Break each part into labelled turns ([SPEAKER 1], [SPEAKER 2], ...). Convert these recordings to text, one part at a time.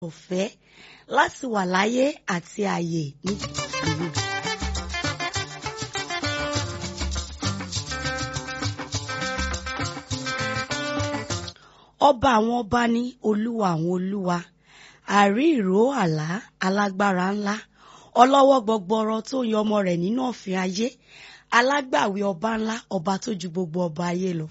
[SPEAKER 1] ọ̀fẹ́ láti wà láyé àti ààyè ní ìlú. ọba àwọn ọba ní olúwa àwọn olúwa àrí ìró àlá alágbára ńlá ọlọ́wọ́ gbọgbọrọ tó yan ọmọ rẹ̀ nínú ọ̀fìn ayé alágbàwí ọba ńlá ọba tó ju gbogbo ọba ayé lọ.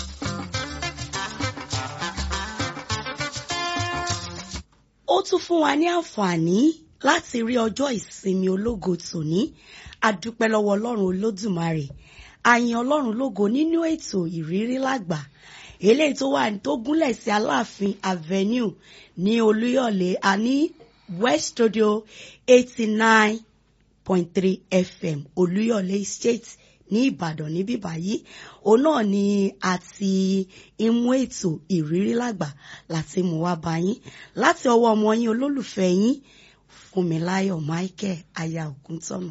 [SPEAKER 1] ó tún fún wa ní àǹfààní láti rí ọjọ́ ìsinmi ológo tòní adúpẹ́ lọ́wọ́ ọlọ́run olódùmarè àyìn ọlọ́run lógo nínú ètò ìrírí lágbà eléyìí tó wà tó gúnlẹ̀ sí aláàfin avenue ní olúyọ̀lé àní west studio eighty nine point three fm olúyọ̀lé state ní ìbàdàn níbí báyìí òun náà ni àti imú ètò ìrírí lágbà láti mú wá bá yín láti ọwọ́ ọmọ yín olólùfẹ́ yín fúnmiláyọ̀ michael aya ògúntọ́nà.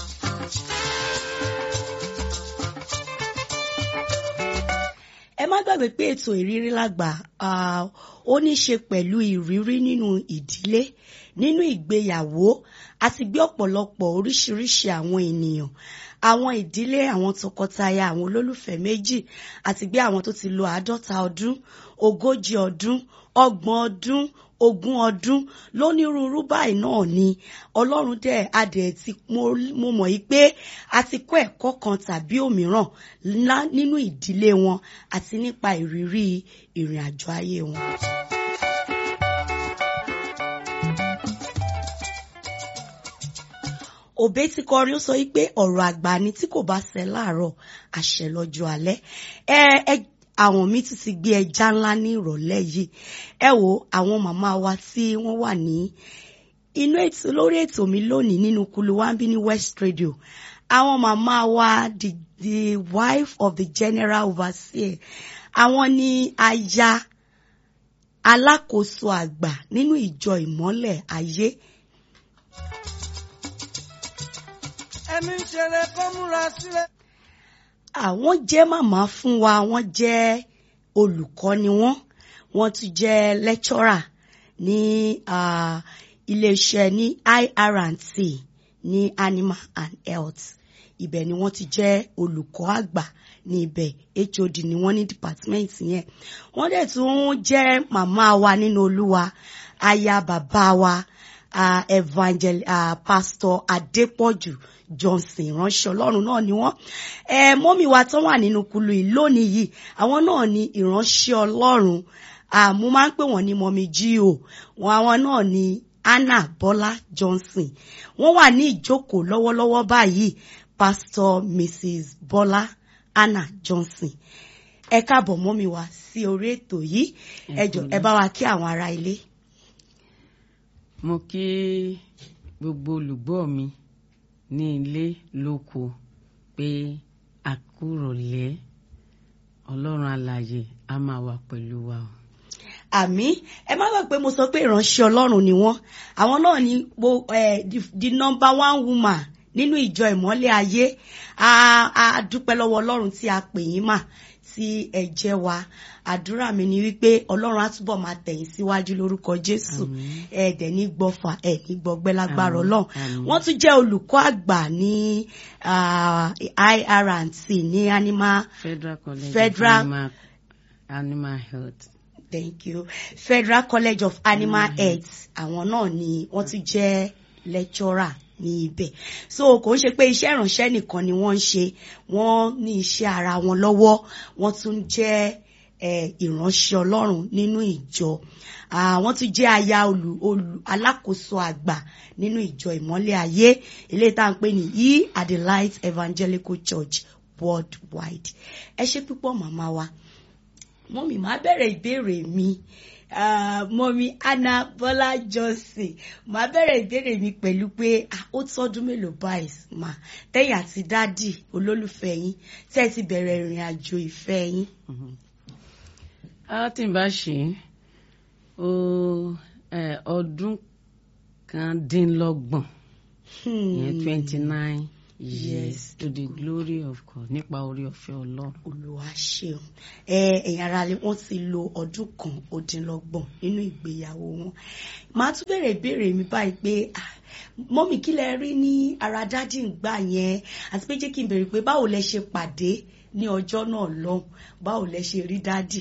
[SPEAKER 1] ẹ má gbàgbé pé ètò ìrírí lágbà ó ní í ṣe pẹ̀lú ìrírí nínú ìdílé nínú ìgbéyàwó àti gbé ọ̀pọ̀lọpọ̀ oríṣiríṣi àwọn ènìyàn àwọn ìdílé àwọn tọkọtaya àwọn olólùfẹ́ méjì àti gbé àwọn tó ti lo àádọ́ta ọdún ogójì ọdún ọgbọ̀n ọdún ogún ọdún lónírúurú báyìí náà ni ọlọ́run dẹ̀ adẹ̀ ti mo mọ̀ yí pé a ti kọ́ ẹ̀kọ́ kan tàbí òmíràn ńlá nínú ìdílé wọn àti nípa ìrírí ìrìn àjò ayé wọn. òbé ti kọrin ó sọ wípé ọ̀rọ̀ àgbà ni tí kò bá ṣẹ láàárọ̀ àṣẹ lọ́jọ́ alẹ́ ẹ ẹ àwọn mi tún ti gbé ẹja ńlá ní ìrọ̀lẹ́ yìí ẹ wo àwọn màmá wa tí wọ́n wà ní inú ètò lórí ètò mi lónìí nínú kulu wambi ní West Radio àwọn màmá wa the the wife of the general overseer àwọn ni aya alákòóso àgbà nínú ìjọ ìmọ́lẹ̀ ayé.
[SPEAKER 2] ẹni ń ṣeré kó múra sílẹ̀.
[SPEAKER 1] àwọn jẹ́ màmá fún wa wọ́n jẹ́ olùkọ́ ni wọ́n wọ́n tún jẹ́ lecturer ní uh, iléeṣẹ́ ní IR&T ní animal and health ibẹ̀ ni wọ́n ti jẹ́ olùkọ́ àgbà ní ibẹ̀ HOD ni wọ́n ní department yẹn wọ́n dẹ̀ tún jẹ́ màmá wa nínú olúwa aya bàbá wa uh, evangel uh, pastor Adépọ̀jù Johnson ìránṣẹ́ Ọlọ́run náà ni wọ́n ẹ mọ́mí wa tán wà nínú kulu yìí lónìí yìí àwọn náà ni ìránṣẹ́ Ọlọ́run mo máa ń pè wọ́n ní mọ́mí G.O. wọn àwọn náà ni Anna Bọ́lá Johnson wọ́n wà ní ìjókòó lọ́wọ́lọ́wọ́ báyìí pastor Mrs. Bọ́lá Anna Johnson ẹ káàbọ̀ mọ́mí wa sí orí ètò yìí ẹ jọ ẹ bá wa kí àwọn ará ilé.
[SPEAKER 3] mo kí gbogbo olùgbọ́ mi ní ilé lóko pé àkúrọ̀lẹ́ ọlọ́run alààyè á máa wà pẹ̀lú wa o.
[SPEAKER 1] àmì ẹ má gbàgbé pé mo sọ pé ìránṣẹ́ ọlọ́run ni wọ́n àwọn náà ni mo the number one woman nínú ìjọ ìmọ́lẹ̀ ayé a dúpẹ́ lọ́wọ́ ọlọ́run tí a pè yín mà tí ẹ jẹ́ wa àdúrà mi ni wípé ọlọ́run á túbọ̀ máa tẹ̀yìn síwájú lórúkọ jésù ẹ̀ẹ́dẹ̀ ní gbọ́fà ẹ̀ ní gbọ́gbẹ́ lágbára ọlọ́run wọ́n tún jẹ́ olùkọ́ àgbà ní IR&T ní animal
[SPEAKER 3] Federal College
[SPEAKER 1] Federal
[SPEAKER 3] of Animal, Animal Health.
[SPEAKER 1] thank you Federal College of Animal mm. Health àwọn náà ni wọ́n tún jẹ́ lecturer ní ibẹ̀ so kò ń ṣe pé iṣẹ́ ìránṣẹ́ nìkan ni wọ́n ń ṣe wọ́n ní iṣẹ́ ara wọn lọ́wọ́ wọ́n tún jẹ́ ìránṣẹ́ Ọlọ́run nínú ìjọ wọ́n tún jẹ́ aya olù olù alákòóso àgbà nínú ìjọ ìmọ́lẹ̀ ayé eléyìí tá à ń pè ní e at the light evangelical church worldwide ẹ ṣe púpọ̀ màmá wa mọ́mí máa bẹ̀rẹ̀ ìbéèrè mi mọ́mí Anna Bọ́lá Johnson máa bẹ̀rẹ̀ ìbéèrè mi pẹ̀lú pé ó tọ́dún mélòó báyìí mà tẹ́yìn àti dádì olólùfẹ́ yín tẹ́ ẹ ti bẹ̀rẹ̀ ìrìn àjò ìfẹ́ yín.
[SPEAKER 3] a ti bá ṣe ó ọdún kan dín lọ́gbọ̀n yẹn twenty nine yes to the glory of God nípa orí ọ̀fẹ́ ọlọ́run.
[SPEAKER 1] olùwà ṣeun ẹ ẹ̀yin ará ilé wọ́n ti lo ọdún kan ó dín lọ́gbọ̀n nínú ìgbéyàwó wọn màá tún bèrè ìbéèrè mi báyìí pé ah, mọ́mì kí lẹ rí ní ara dádì ń gbà yẹn àti pé jẹ́ kí n bèrè pé báwo lẹ ṣe pàdé ní ọjọ́ náà lọ́hùn báwo lẹ ṣe rí dádì.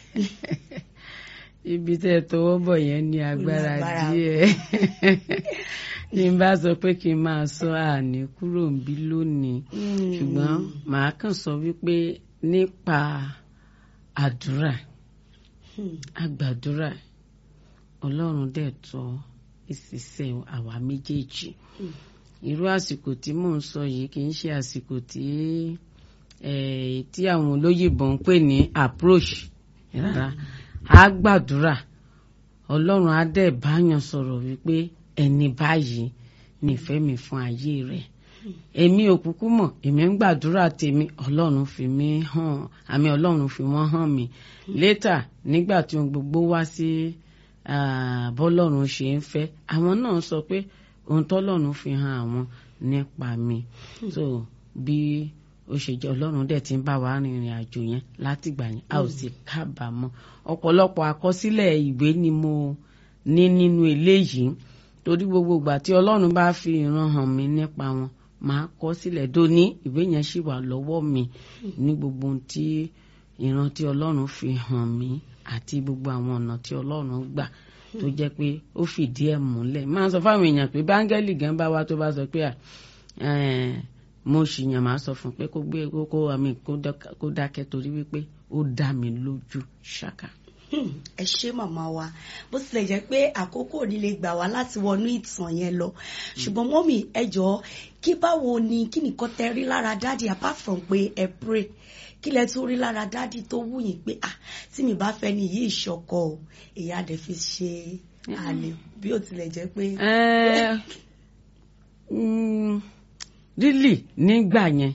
[SPEAKER 3] ibi tẹ́ ẹ tọwọ́ bọ̀ yẹn ní agbára
[SPEAKER 1] lágbára.
[SPEAKER 3] díẹ̀ ní n bá sọ pé kí n máa sọ àní kúrò ń bí lónìí ṣùgbọ́n màá kàn sọ wípé nípa àdúrà
[SPEAKER 1] Hmm.
[SPEAKER 3] àgbàdúrà ọlọ́run dẹ̀ tọ́ ìṣiṣẹ́ àwa méjèèjì
[SPEAKER 1] Hmm.
[SPEAKER 3] irú àsìkò tí mò ń sọ yìí kì í ṣe àsìkò tí eh, tí àwọn olóyìnbó ń pè ní approach rárá a gbàdúrà ọlọ́run á dẹ̀ báyàn sọ̀rọ̀ wípé ẹni báyìí nífẹ̀ẹ́ mi fún ayé rẹ̀ èmi ò kúkú mọ̀ èmi ń gbàdúrà tèmi ọlọ́run fi mí hàn àmì ọlọ́run fi wọ́n hàn mí létà nígbà tí ohun gbogbo wá sí ah, bọ́lọ́run ṣe ń fẹ́ àwọn náà sọ pé ohun tọ́lọ́run fi hàn àwọn nípa mi so bí ó ṣe jẹ́ ọlọ́run dẹ̀ ti ń bá wa rìnrìn àjò yẹn látìgbà yẹn a ò sì kábàámọ̀ ọ̀pọ̀lọpọ̀ àkọsílẹ̀ ìwé ni mo ní nínú eléyìí torí gbogbo ìgbà tí ọlọ́run bá fi ìran hàn mí nípa wọn màá kọ sílẹ̀ dóní ìwé yẹn sì wà lọ́wọ́ mi ní gbogbo ohun tí ìran tí ọlọ́run fi hàn mí àti gbogbo àwọn ọ̀nà tí ọlọ́run gbà tó jẹ́ pé ó fìdí ẹ̀ múlẹ̀ máa sọ fáwọn èèyàn pé báńgẹ́lì gan bá wá tó bá sọ pé à eh, mo ṣìyàn máa sọ fún pé kó gbé kó kó àmì kó dákẹ́- kó dákẹ́ torí wípé ó dá mi lójú ṣáká.
[SPEAKER 1] Hmm, ẹ ṣé màmá wa bó tilẹ̀ jẹ́ pé àkókò ò ní lè gbà wá láti wọnú ìtàn yẹn lọ ṣùgbọ́n mọ́mì ẹ jọ̀ọ́ kí báwo ni kí nìkan tẹ rí lára dádì apart from pé ẹ pray kí lẹ tún rí lára dádì tó wù yín pé ah tí mi bá fẹ́ ni yìí ìṣọkọ o èyí á dẹ̀ fi ṣe àlè bí ó tilẹ̀ jẹ́ pé.
[SPEAKER 3] Eh, mm, really nígbà yẹn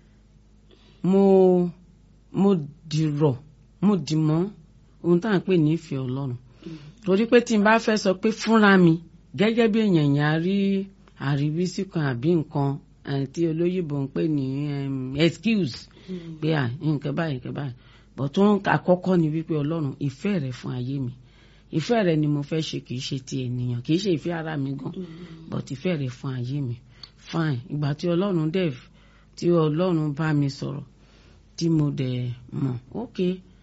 [SPEAKER 3] mo mo dìrọ̀ mo dì mọ́ ohun tá à ń pè ní ìfẹ́ ọlọ́run torí pé tí n bá fẹ́ sọ pé fúnra mi gẹ́gẹ́ bí èèyàn yẹn á rí àríwísí kan àbí nǹkan eh, tí olóyìnbó ń pè ní em, excuse pé à nǹkan báyìí nǹkan báyìí bọ̀ tó ń àkọ́kọ́ ni wípé ọlọ́run ìfẹ́ rẹ fún ayé mi ìfẹ́ rẹ ni mo fẹ́ ṣe kì í ṣe ti ènìyàn kì í ṣe ìfẹ́ ara mi gan but ìfẹ́ rẹ fún ayé mi fine ìgbà tí ọlọ́run dẹ̀ tí ọlọ́run bá mi sọ̀rọ̀ tí mo dẹ̀ mọ̀ ok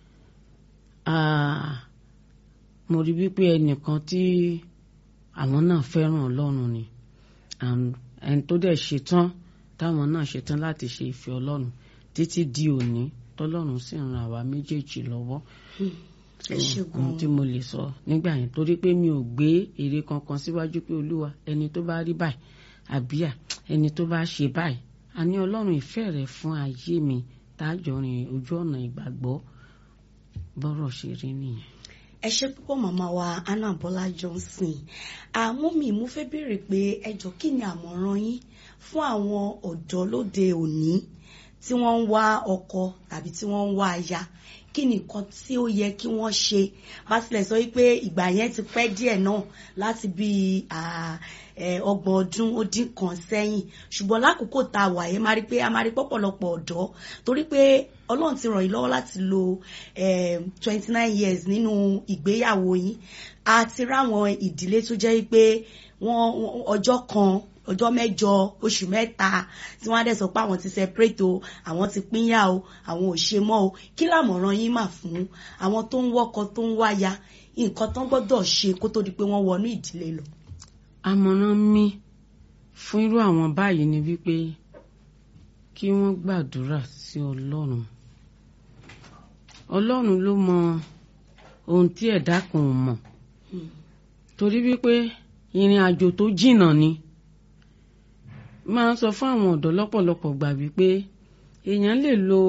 [SPEAKER 3] ah, mo rí wípé ẹnìkan tí àwọn náà fẹ́ràn ọlọ́run ni and ẹni tó dẹ̀ ṣetán táwọn náà ṣetán láti ṣe ìfẹ́ ọlọ́run títí di òní tọ́lọ́run sì ń ran àwa méjèèjì lọ́wọ́
[SPEAKER 1] ẹ ṣé
[SPEAKER 3] ohun
[SPEAKER 1] gan-an.
[SPEAKER 3] tí mo lè sọ nígbà yẹn torí pé mi ò gbé èrè kankan síwájú pé olúwa ẹni tó bá rí báyìí àbíà ẹni tó bá ṣe báyìí àní ọlọ́run ìfẹ́ rẹ̀ fún ayé mi tájọ rìn ojú ọ̀nà ìgbàgbọ́ bọ́rọ̀ ṣe rí nìyẹn.
[SPEAKER 1] ẹ ṣé púpọ̀ màmá wa Anna Bọ́lá Johnson àmọ́ mi mo fẹ́ béèrè pé ẹ jọ̀ọ́ kí ni àmọ̀ràn yín fún àwọn ọ̀dọ́ lóde òní tí wọ́n ń wá ọkọ tàbí tí wọ́n ń wá aya kí ni nǹkan tí ó yẹ kí wọ́n ṣe bá tilẹ̀ sọ wípé ìgbà yẹn ti pẹ́ díẹ̀ náà láti bí ọgbọ̀n ọdún ó dín kan sẹ́yìn ṣùgbọ́n lákòókò tá a wà yẹn máa rí pé a máa rí pọ̀pọ̀lọpọ̀ ọ̀dọ́ torí pé ọlọ́run ti ràn yín lọ́wọ́ láti lo twenty nine years nínú ìgbéyàwó yín a ti ráwọn ìdílé tó jẹ́ pé wọ́n ọjọ́ kan ọjọ́ mẹ́jọ oṣù mẹ́ta tí wọ́n á dẹ̀ sọ pé àwọn ti separate o àwọn ti pínyà o àwọn ò ṣe mọ́ o kí làmọ̀ràn yín mà fún àwọn tó ń wọ́kọ tó ń wáya nǹkan tán gbọ́dọ̀ ṣe kó tó di pé wọ́n wọnú ìdílé lọ.
[SPEAKER 3] àmọ̀ràn mi fún irú àwọn báyìí ni wípé kí wọ́n gbàdúrà sí ọlọ́run ọlọ́run ló mọ ohun tí ẹ̀dá kan ò mọ̀ torí wípé ìrìn àjò tó jìnnà ni máa ń sọ fún àwọn ọ̀dọ́ lọ́pọ̀lọpọ̀ gbà wípé èèyàn lè lo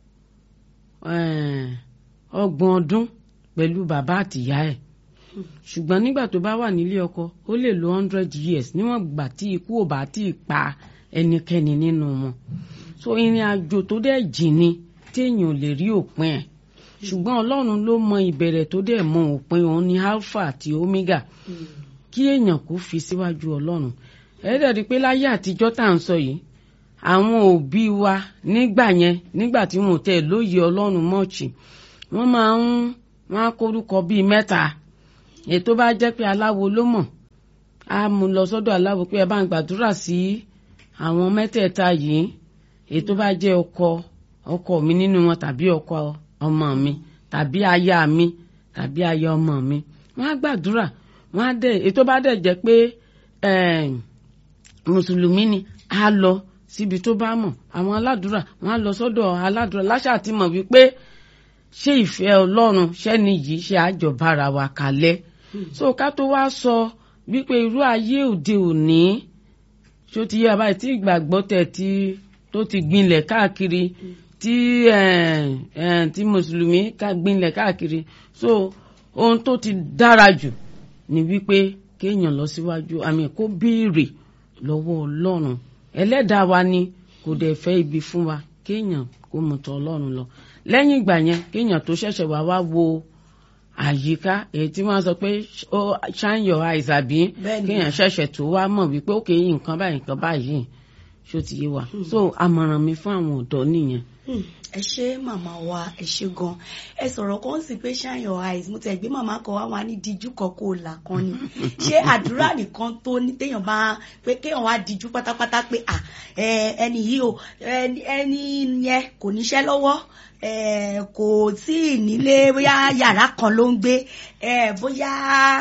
[SPEAKER 3] ọgbọ̀n ọdún pẹ̀lú bàbá àtìyá ẹ̀ ṣùgbọ́n nígbà tó bá wà nílé ọkọ ó lè lo hundred years níwọ̀n gbà tí ikú ò bá tí ì pa ẹnikẹ́ni nínú wọn so ìrìn àjò tó dẹ̀ jìn ni téèyàn ò lè rí òpin ẹ̀ ṣùgbọ́n ọlọ́run ló mọ ìbẹ̀rẹ̀ tó dẹ̀ mọ òpin òun ní alpha àti omega kí èèyàn kó fi síwájú ọlọ́run ẹ dẹ̀ rí i pé láyé àtijọ́ tá à ń sọ yìí àwọn òbí wa nígbà yẹn nígbà tí wọn ò tẹ̀ lóye ọlọ́run mọ́ọ̀chì wọ́n máa ń wọ́n á kórúkọ bíi mẹ́ta ètò bá jẹ́ pé aláwo ló mọ̀ á mú lọ sọ́dọ̀ aláwo pé ẹ bá ń gbàdúrà sí àwọn mẹ́tẹ̀ẹ̀ta yìí ètò bá jẹ́ ọkọ ọkọ mi nínú wọn tàbí ọkọ ọmọ mi tàbí aya mi tàbí aya ọmọ mi wọ́n á gbàdúrà wọ́n á dẹ̀ ètò bá dẹ̀ jẹ́ pé mùsùlùmí ni á lọ síbi tó bá mọ̀ àwọn aládùúrà wọ́n á lọ sọ́dọ̀ aládùúrà láṣà tí mọ̀ wípé ṣé ìfẹ́ ọlọ́run ṣẹ́ni yìí ṣe àjọbára wa kalẹ̀ so ká tó wá sọ wípé irú ayé òde òní ṣó ti yé abáyé tí ìgbàgbọ́ tẹ̀ tí tó ti gbinlẹ̀ káàkiri tí tí mùsùlùmí gbinlẹ̀ káàkiri so ohun tó ti dára jù ni wípé kéèyàn lọ síwájú àmì kó béèrè lọ́wọ́ ọlọ́run ẹlẹ́dàá wa ni kò dẹ̀ fẹ́ ibi fún wa kéèyàn kó mú tọ̀ ọlọ́run lọ lẹ́yìn ìgbà yẹn kéèyàn tó ṣẹ̀ṣẹ̀ wá wá wo àyíká èyí tí wọ́n sọ pé shine your eyes àbí kéèyàn ṣẹ̀ṣẹ̀ tó wá mọ̀ wípé ó kéyìn nǹkan báyìí nǹkan báyìí ṣó ti yé wa so àmọ̀ràn mi fún àwọn ọ̀dọ́ nìyẹn.
[SPEAKER 1] ẹ ṣé màmá wa ẹ ṣé gan ẹ sọ̀rọ̀ kan sì pé shine your eyes mo tẹ̀ gbé màmá kan wá wá ní díjú kan kó o là kan ni ṣé àdúrà nìkan tó ní téèyàn bá pé kéèyàn wá díjú pátápátá pé à ẹni yìí o ẹni yẹn kò níṣẹ́ lọ́wọ́ kò tí ì nílé bóyá yàrá kan ló ń gbé bóyá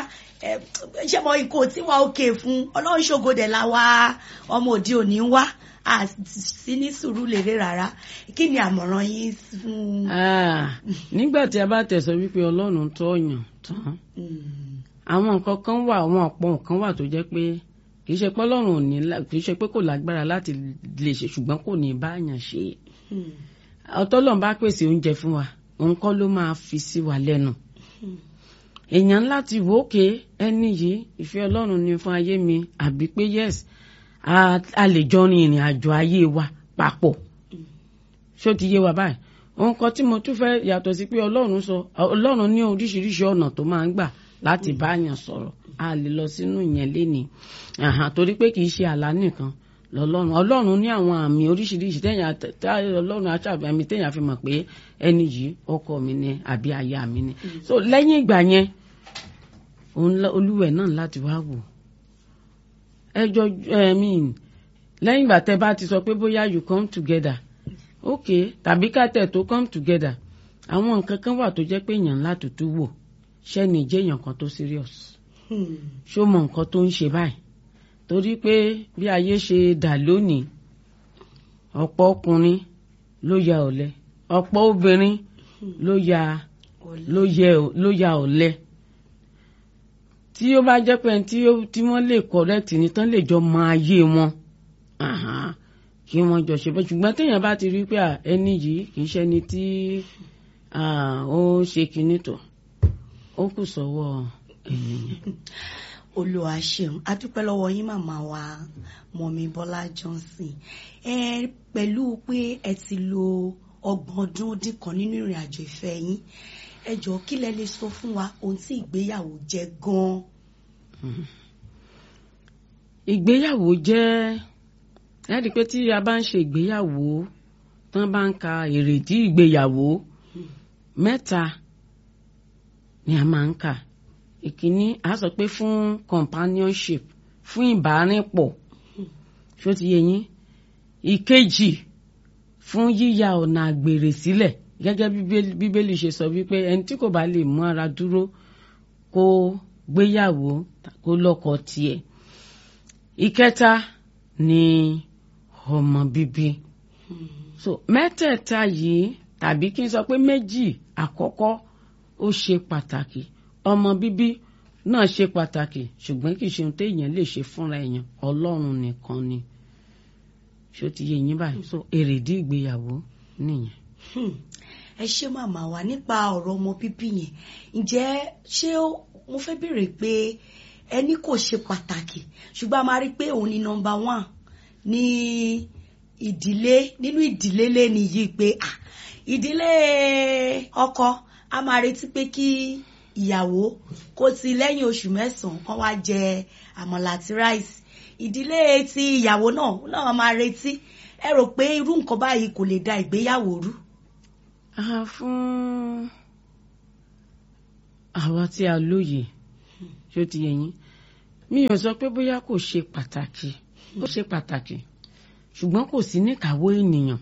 [SPEAKER 1] ṣé mo kò tí wà òkè fún ọlọ́run ṣògodè la wá ọmọ òde òní ń wá a sí ní sùúrù lérè rárá kí ni àmọ̀ràn yín fún.
[SPEAKER 3] nígbà tí a bá tẹ̀sọ́ wípé ọlọ́run tó yàn tán àwọn nǹkan kan wà àwọn ọ̀pọ̀ nǹkan wà tó jẹ́ pé kì í ṣe pé ọlọ́run ò ní kì í ṣe pé kò lágbára láti lè ṣe ṣùgbọ́n kò ní báyàn ṣe ọtọ́lọ́run bá pèsè oúnjẹ fún wa òun kọ́ ló máa fi sí wa lẹ́nu èèyàn láti wò ó ké ẹni yìí ìfẹ́ ọlọ́run ni fún ayé mi àbí pé yes a lè jọ rin ìrìn àjò ayé wa papọ̀ ṣó ti yé wa báyìí ohun kan tí mo tún fẹ́ yàtọ̀ sí pé ọlọ́run sọ ọlọ́run ní oríṣiríṣi ọ̀nà tó máa ń gbà láti báyàn sọ̀rọ̀ a lè lọ sínú ìyẹn lénìí torí pé kì í ṣe àlá nìkan lọ́lọ́run ọlọ́run ní àwọn àmì oríṣiríṣi téèyàn ọlọ́run aṣàbẹ̀mí téèyàn fi mọ̀ pé ẹni yìí ọkọ mi ni àbí aya mi ni so lẹ́yìn ìgbà yẹn olúwẹ̀ náà láti wá wò ẹjọ́ ẹ̀mí lẹ́yìn ìgbà tẹ́ bá ti sọ pé bóyá you come together ok tàbí kátẹ̀ tó come together àwọn nǹkan kan wà tó jẹ́ pé èèyàn ńlá tutù wò ṣẹ́ni jẹ́ èèyàn kan tó serious ṣó mọ nǹkan tó ń ṣe báyìí torí pé bí ayé ṣe dà lónìí ọ̀pọ̀ ọkùnrin ló ya ọ̀lẹ ọ̀pọ̀ obìnrin ló ya ló ya ọ̀lẹ tí ó bá jẹ́ pé tí wọ́n lè correct ni tán lè jọ mọ ayé wọn kí wọ́n jọ ṣe bẹ́ẹ̀ ṣùgbọ́n téèyàn bá ti rí pé ẹni yìí kì í ṣẹni tí ó ṣe kinní tó ó kù sọ́wọ́ ènìyàn
[SPEAKER 1] olùwà ṣeun adúpẹ́ lọ́wọ́ yín màmá wa mọ̀mí bọ́lá johnson ẹ pẹ̀lú pé ẹ ti lo ọgbọ̀n ọdún dín kan nínú ìrìn àjò ìfẹ́ yín ẹ jọ kí lẹ lè sọ fún wa ohun tí ìgbéyàwó jẹ́ gan-an.
[SPEAKER 3] ìgbéyàwó jẹ́ ẹ rí i pé tí a bá ń ṣe ìgbéyàwó tán bá ń ka èrèdí ìgbéyàwó mẹ́ta ni a máa ń kà ìkíní a sọ pé fún companionship fún ìbárìnpọ̀ ṣó ti yé yín ìkejì fún yíya ọ̀nà àgbèrè sílẹ̀ gẹ́gẹ́ bí bíbélì ṣe sọ wípé ẹni tí kò bá lè mú ara dúró kó gbéyàwó kó lọ́kọ tiẹ̀ ìkẹta ni ọmọ bíbí so mẹ́tẹ̀ẹ̀ta yìí tàbí kí n sọ pé méjì àkọ́kọ́ ó ṣe pàtàkì ọmọ bíbí náà ṣe pàtàkì ṣùgbọ́n kì í ṣe ohun téèyàn lè ṣe fúnra èèyàn ọlọ́run nìkan ni ṣó ti yé yín báyìí so èrèdí ìgbéyàwó nìyẹn.
[SPEAKER 1] ẹ ṣé màmá wa nípa ọ̀rọ̀ ọmọ bíbí yẹn ǹjẹ́ ṣé mo fẹ́ béèrè pé ẹni kò ṣe pàtàkì ṣùgbọ́n a máa rí i pé òun ni nọmba one ní ìdílé nínú ìdílé lẹ́ni yìí pé ìdílé ọkọ a máa retí pé kí ìyàwó kó ti lẹ́yìn oṣù mẹ́sàn-án kan wá jẹ àmàlà àti ráìsì ìdílé ti ìyàwó náà náà máa retí ẹ rò pé irú nǹkan báyìí kò lè da ìgbéyàwó rú.
[SPEAKER 3] Ah, fún àwa tí a lóye ṣó ti yẹ yín mi ò sọ pé bóyá kò ṣe pàtàkì ó ṣe pàtàkì ṣùgbọ́n kò sí níkàáwọ́ ènìyàn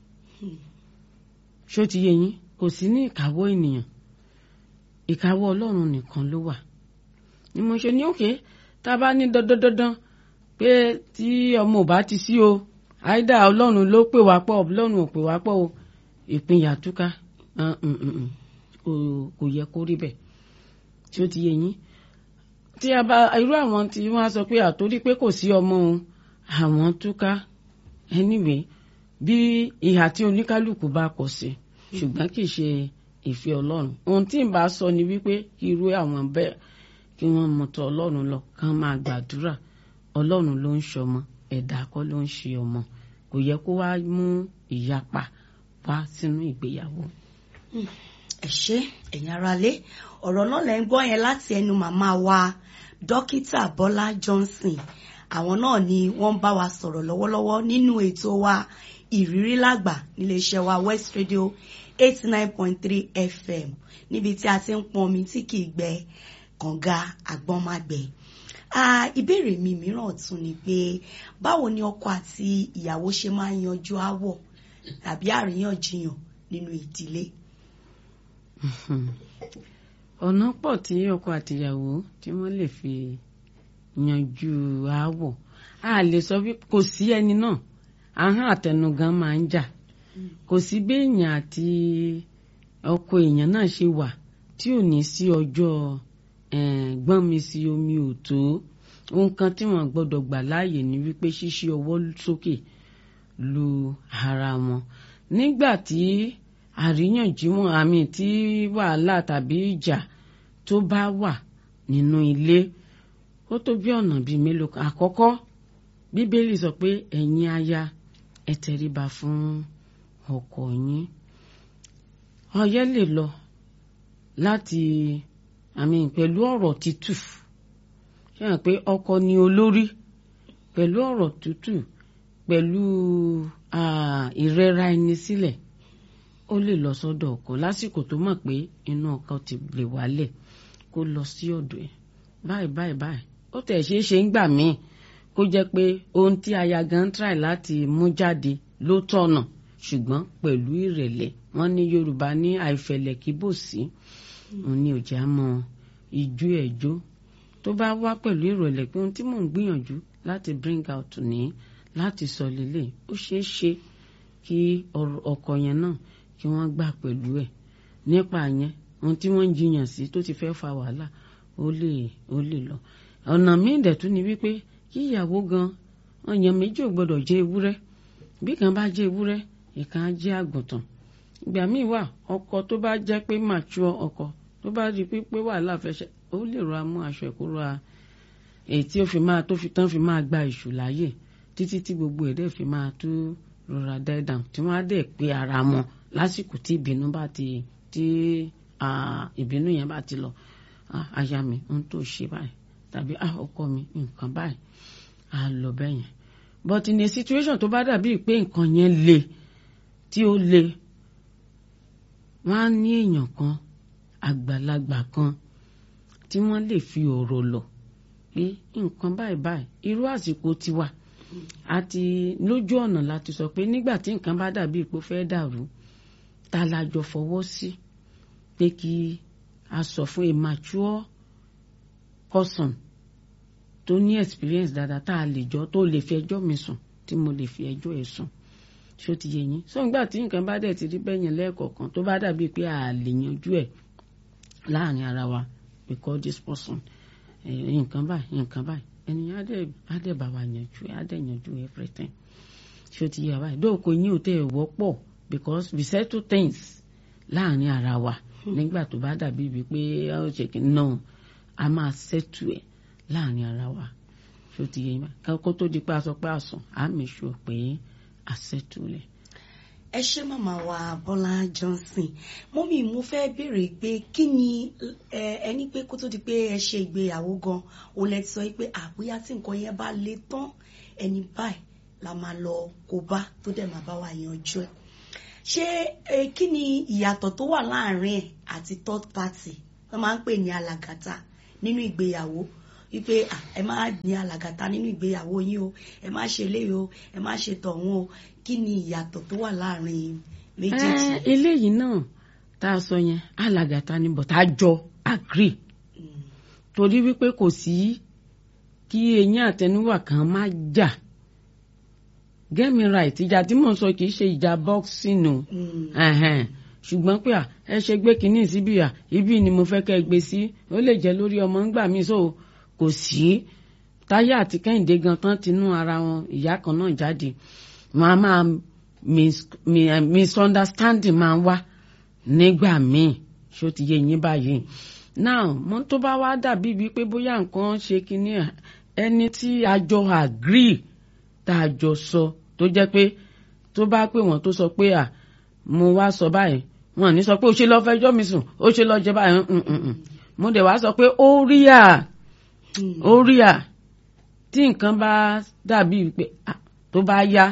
[SPEAKER 3] ṣó ti yẹ yín kò sí ní ìkáwọ́ ènìyàn ìkáwọ́ ọlọ́run nìkan ló wà ni mo ṣe ní òkè tá a bá ní dandan dandan pé tí ọmọ ò bá ti sí o àìdá ọlọ́run ló pè wá pọ̀ ọlọ́run ò pè wá pọ̀ o ìpínyà túká Ah, mm, mm, mm. Kò- kò yẹ kó rí bẹ́ẹ̀ tí ó ti yẹ yín tí a bá irú àwọn tí wọ́n á sọ pé àtórí pé kò sí ọmọ òun àwọn túká anyway bí ìhà tí oníkálukú bá kọ sí ṣùgbọ́n kì í ṣe ìfẹ́ ọlọ́run ohun tí n bá sọ ni wípé kí irú àwọn bẹ́ẹ̀ kí wọ́n mọ̀tọ́ ọlọ́run lọ kán máa gbàdúrà ọlọ́run ló ń ṣọmọ ẹ̀dá kọ́ ló ń ṣe ọmọ kò yẹ kó wá mú ìyapa wá sínú ìgbéyàwó.
[SPEAKER 1] ẹ ṣé ẹ̀yin aráalé ọ̀rọ̀ náà lẹ́ ń gbọ́ yẹn láti ẹnu màmá wa dókítà bọ́lá johnson àwọn náà ni wọ́n ń bá wa sọ̀rọ̀ lọ́wọ́lọ́wọ́ nínú ètò wa ìrírí lágbà níléeṣẹ́ wa west radio eighty nine point three fm níbi tí a ti ń pọn omi tí kì í gbẹ kànga àgbọ̀nmágbẹ. Ah, ìbéèrè mi mìíràn tún ni pé báwo ni ọkọ àti ìyàwó ṣe máa ń yanjú aáwọ̀ tàbí àríyànjiyàn nínú ìdílé.
[SPEAKER 3] ọ̀nà pọ̀ tí ọkọ àtìyàwó tí wọ́n lè fi yanjú aáwọ̀ a lè sọ wípé kò sí ẹni náà ahọ́n àtẹnugan máa ń jà kò sí bí èèyàn àti ọkọ èèyàn náà ṣe wà tí ò ní sí ọjọ́ eh, gbọ́n mi sí omi ò tó ohun kan tí wọ́n gbọ́dọ̀ gbà láàyè ni wípé ṣíṣí ọwọ́ sókè lu ara wọn nígbà tí àríyànjiyàn àmì tí wàhálà tàbí ìjà tó bá wà nínú ilé ó tó bí ọ̀nà bíi mélòó kan àkọ́kọ́ bíbélì sọ pé ẹ̀yin aya ẹ tẹríba fún ọkọ yín ọyẹ́ lè lọ láti àmì pẹ̀lú ọ̀rọ̀ tútù ṣé hàn pé ọkọ ni olórí pẹ̀lú ọ̀rọ̀ tútù pẹ̀lú ah, ìrẹra ẹni sílẹ̀ ó lè lọ sọ́dọ̀ ọkọ lásìkò tó mọ̀ pé inú ọkọ ti lè wálẹ̀ kó lọ sí ọ̀dọ̀ ẹ̀ báyìí báyìí báyìí ó tẹ̀ ṣeé ṣe ń gbà míì kó jẹ́ pé ohun tí aya gan try láti mú jáde ló tọ̀nà ṣùgbọ́n pẹ̀lú ìrẹ̀lẹ̀ wọ́n ní Yorùbá ní àìfẹ̀lẹ̀ kí bò sí òun ni òjá mọ ìjú ẹ̀jọ́ tó bá wá pẹ̀lú ìrọ̀lẹ́ pé ohun tí mò ń gbìyànjú láti bring out ní láti sọ lélẹ̀ ó ṣeé ṣe kí ọ̀rọ̀ ọkọ yẹn náà kí wọ́n gbà pẹ̀lú ẹ̀ nípa yẹn ohun tí wọ́n ń jiyàn sí tó ti fẹ́ fa wàhálà ó lè ó lè lọ ọ̀nà míì dẹ̀ tún ni wípé kí ìyàwó gan ọ̀yàn méjì ò gbọ́dọ̀ jẹ́ ewúrẹ́ bí kan bá jẹ́ ewúrẹ́ ìkan á jẹ́ àgùntàn ìgbà míì wà ọkọ tó bá jẹ́ pé mature ọkọ tó bá di pípé wàhálà fẹ́ ṣe ó lè rọra mú aṣọ ìkóra èyí tí ó fi máa tó fi tán fi máa gba ìṣù láàyè títí tí gbogbo ẹ̀ dẹ̀ fi máa tó rọra die down tí wọ́n á dẹ̀ pé ara wọn lásìkò tí ìbínú bá ti tí ah, ìbínú yẹn bá ti lọ ah, aya mi ohun tó ṣe báyìí tàbí ah, ọkọ mi nǹkan báyìí á lọ bẹ́ẹ̀ yẹn but in a situation tó bá dàbí pé nǹkan yẹn le tí ó le wọ́n á ní èèyàn kan àgbàlagbà kan tí wọ́n lè fi ọ̀rọ̀ lọ pé nǹkan báyìí báyìí irú àsìkò tiwa àti lójú ọ̀nà láti sọ pé nígbà tí nǹkan bá dàbí ipò fẹ́ dàrú ta la jọ fọwọ́ sí pé kí a sọ fún a mature person tó ní experience dáadáa tá a lè jọ tó lè fi ẹjọ́ mi sùn tí mo lè fi ẹjọ́ ẹ̀ sùn ṣó ti yé yín sọ nígbà tí nǹkan bá dẹ̀ ti rí bẹ́yẹn lẹ́ẹ̀kọ̀ọ̀kan tó bá dàbí pé a lè yanjú ẹ̀ láàrin ara wa we call this person eh, nǹkan báyìí nǹkan báyìí ènìyàn á dẹ̀ á dẹ̀ bá wa yanjú ẹ̀ á dẹ̀ yanjú everything ṣó ti yé wa báyìí dóòkò yín ò tẹ̀ wọ́pọ̀ because we settle things láàrin ara wa nígbà tó bá dàbí ibi pé ó ṣe kí no a máa settle ẹ̀ láàrin ara wa ṣó ti yé yín báyìí kó tó di pé a sọ pé àsùn á mi ṣù pé a settle ẹ̀.
[SPEAKER 1] ẹ ṣé màmá wa Bọ́lá Johnson mọ́mí mo fẹ́ béèrè pé kí ni ẹ ẹni pé kó tó di pé ẹ ṣe ìgbéyàwó gan òun lẹ ti sọ pé àbúyá tí nǹkan yẹn bá le tán ẹni báyìí la máa lọ kó bá tó dẹ̀ máa bá wa yanjú ẹ̀ ṣé eh, kí ni ìyàtọ̀ tó wà láàrin ẹ̀ àti third party wọ́n máa ń pè ní alàgàtà nínú ìgbéyàwó wípé "Ah, ẹ má ní alàgàtà nínú ìgbéyàwó yín o ẹ má ṣe eléyìí o ẹ má ṣe tọ̀hún o kí ni ìyàtọ̀ tó wà láàrin méjèèjì.
[SPEAKER 3] Eh, eléyìí náà tá a sọ yẹn alàgàtà ni but a jọ agree
[SPEAKER 1] Mm,
[SPEAKER 3] torí wípé kò sí kí eyín àtẹnuwà kan má jà get me right ìjà tí mò ń sọ kì í ṣe ìjà boxing o
[SPEAKER 1] mm,
[SPEAKER 3] ẹ̀hẹ̀n. ṣùgbọ́n pé à ẹ ṣe gbé kínní síbí à ibi ni mo fẹ́ kẹ́ ẹ gbé sí ó lè jẹ́ lórí ọmọ ńgbà mí so kò sí táyé àti kẹ́hìndé gan tán tinú ara wọn ìyá kan náà jáde wọn a máa mis- mi- eh, misunderstanding máa ń wá nígbà míì ṣó ti yé yín báyìí now mo tó bá wá dàbí bíi pé bóyá nǹkan ṣe kínní ẹ̀, ẹni tí a jọ agree tá a jọ sọ tó jẹ́ pé tó bá pè wọ́n tó sọ pé à mo wá sọ báyìí wọn ò ní sọ pé ó ṣe lọ fẹjọ́ mi sùn ó ṣe lọ jẹ báyìí mm, mm, mm. mo dẹ̀ wá sọ pé ó rí à
[SPEAKER 1] mm,
[SPEAKER 3] ó rí à tí nǹkan bá dàbí pé ah, tó bá yá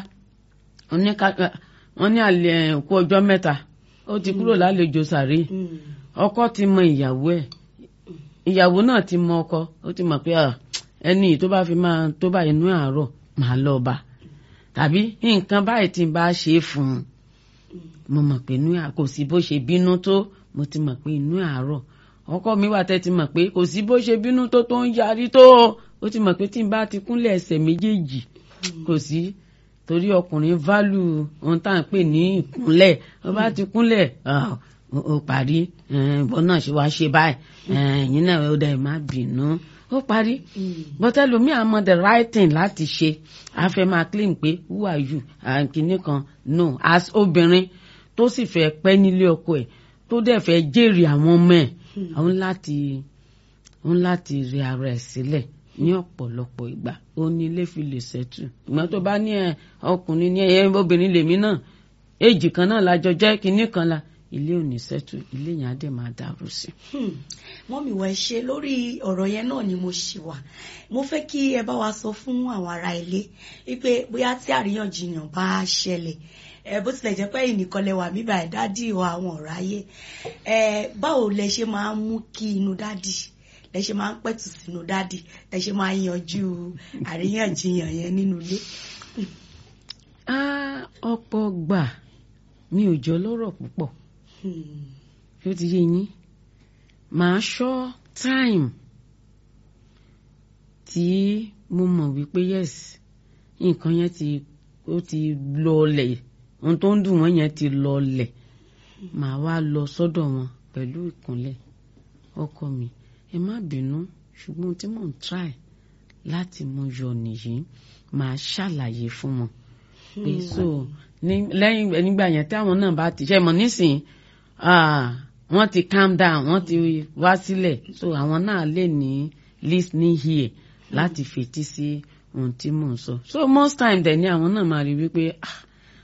[SPEAKER 3] oníka- wọn ní àlè òkú ọjọ́ mẹ́ta ó ti kúrò lálejò sàrí
[SPEAKER 1] mm,
[SPEAKER 3] ọkọ ti mọ ìyàwó ẹ̀ ìyàwó náà ti mọ ọkọ ó ti mọ̀ pé ah, ẹni tó bá fi máa tó bá inú àárọ̀ máa lọ bá tàbí nǹkan báyìí tí n bá ṣe é fún un mo mọ̀ pé inú à kò sí bó ṣe bínú tó mo ti mọ̀ pé inú àárọ̀ ọkọ mi wà tẹ́ ti mọ̀ pé kò sí bó ṣe bínú tó tó ń yarí tó ó ti mọ̀ pé tí n bá ti kúnlẹ̀ ẹsẹ̀ méjèèjì kò sí torí ọkùnrin válù ohun tá à ń pè ní ìkúnlẹ̀ ó bá ti kúnlẹ̀ ah, ó ó parí ìbọn náà ṣe wá ṣe báyìí ẹ̀yin náà ó dẹ̀ má bínú ó parí
[SPEAKER 1] mm.
[SPEAKER 3] but ẹlòmíì àmọ́ the right thing láti ṣe a fẹ́ máa claim pé who are you kìnnì kan no as obìnrin tó sì fẹ́ pẹ́ nílé ọkọ ẹ̀ tó dẹ̀ fẹ́ jèrè àwọn ọmọ ẹ̀ àwọn láti òun láti rí ara ẹ̀ sílẹ̀ ní ọ̀pọ̀lọpọ̀ ìgbà ó ní ilé fi lè ṣẹ́tù ìgbà tó bá ní ẹ ọkùnrin ní ẹ obìnrin lèmi náà èjì kan náà lájọ jẹ́ kinní kan la ilé ò ní ṣẹ́tù ilé yẹn á dẹ̀ máa dàrú sí i.
[SPEAKER 1] Hmm. mọ́mì wọ̀ ẹ ṣe lórí ọ̀rọ̀ yẹn náà ni mo ṣì wà mo fẹ́ kí ẹ bá wa sọ fún àwọn ará ilé wípé bóyá tí àríyànjiyàn bá ṣẹlẹ̀ ẹ bó tilẹ̀ jẹ́ pé ẹ̀yin nìkan lẹ wà mí báyìí dádì wa àwọn ọ̀rọ̀ ayé ẹ báwo lẹ ṣe máa ń mú kí inú dádì lẹ ṣe máa ń pẹ̀tù sínú dádì lẹ ṣe máa ń yanjú àríyànjiyàn yẹn nínú ilé.
[SPEAKER 3] Ah, ọ̀pọ̀ gbà mi ò jọ lọ́rọ̀ púpọ̀
[SPEAKER 1] Hmm.
[SPEAKER 3] ṣé ó ti yé yín màá ṣọ́ time tí mo mọ̀ wípé yes nǹkan yẹn ti ó ti lọlẹ̀ ohun tó ń dùn wọ́n yẹn ti lọlẹ̀ màá wá lọ sọ́dọ̀ wọn pẹ̀lú ìkúnlẹ̀ ọkọ mi ẹ má bínú ṣùgbọ́n ohun tí mò ń try láti mú yọ nìyí màá ṣàlàyé fún wọn pé so ní lẹ́yìn nígbà yẹn tí àwọn náà bá ti ṣe mọ̀ nísìnyí ah, wọ́n ti calm down wọ́n ti wá sílẹ̀ so àwọn náà lè ní listening here láti fetí sí ohun tí mò ń sọ so most time dẹ̀ ni àwọn náà máa rí wípé ah,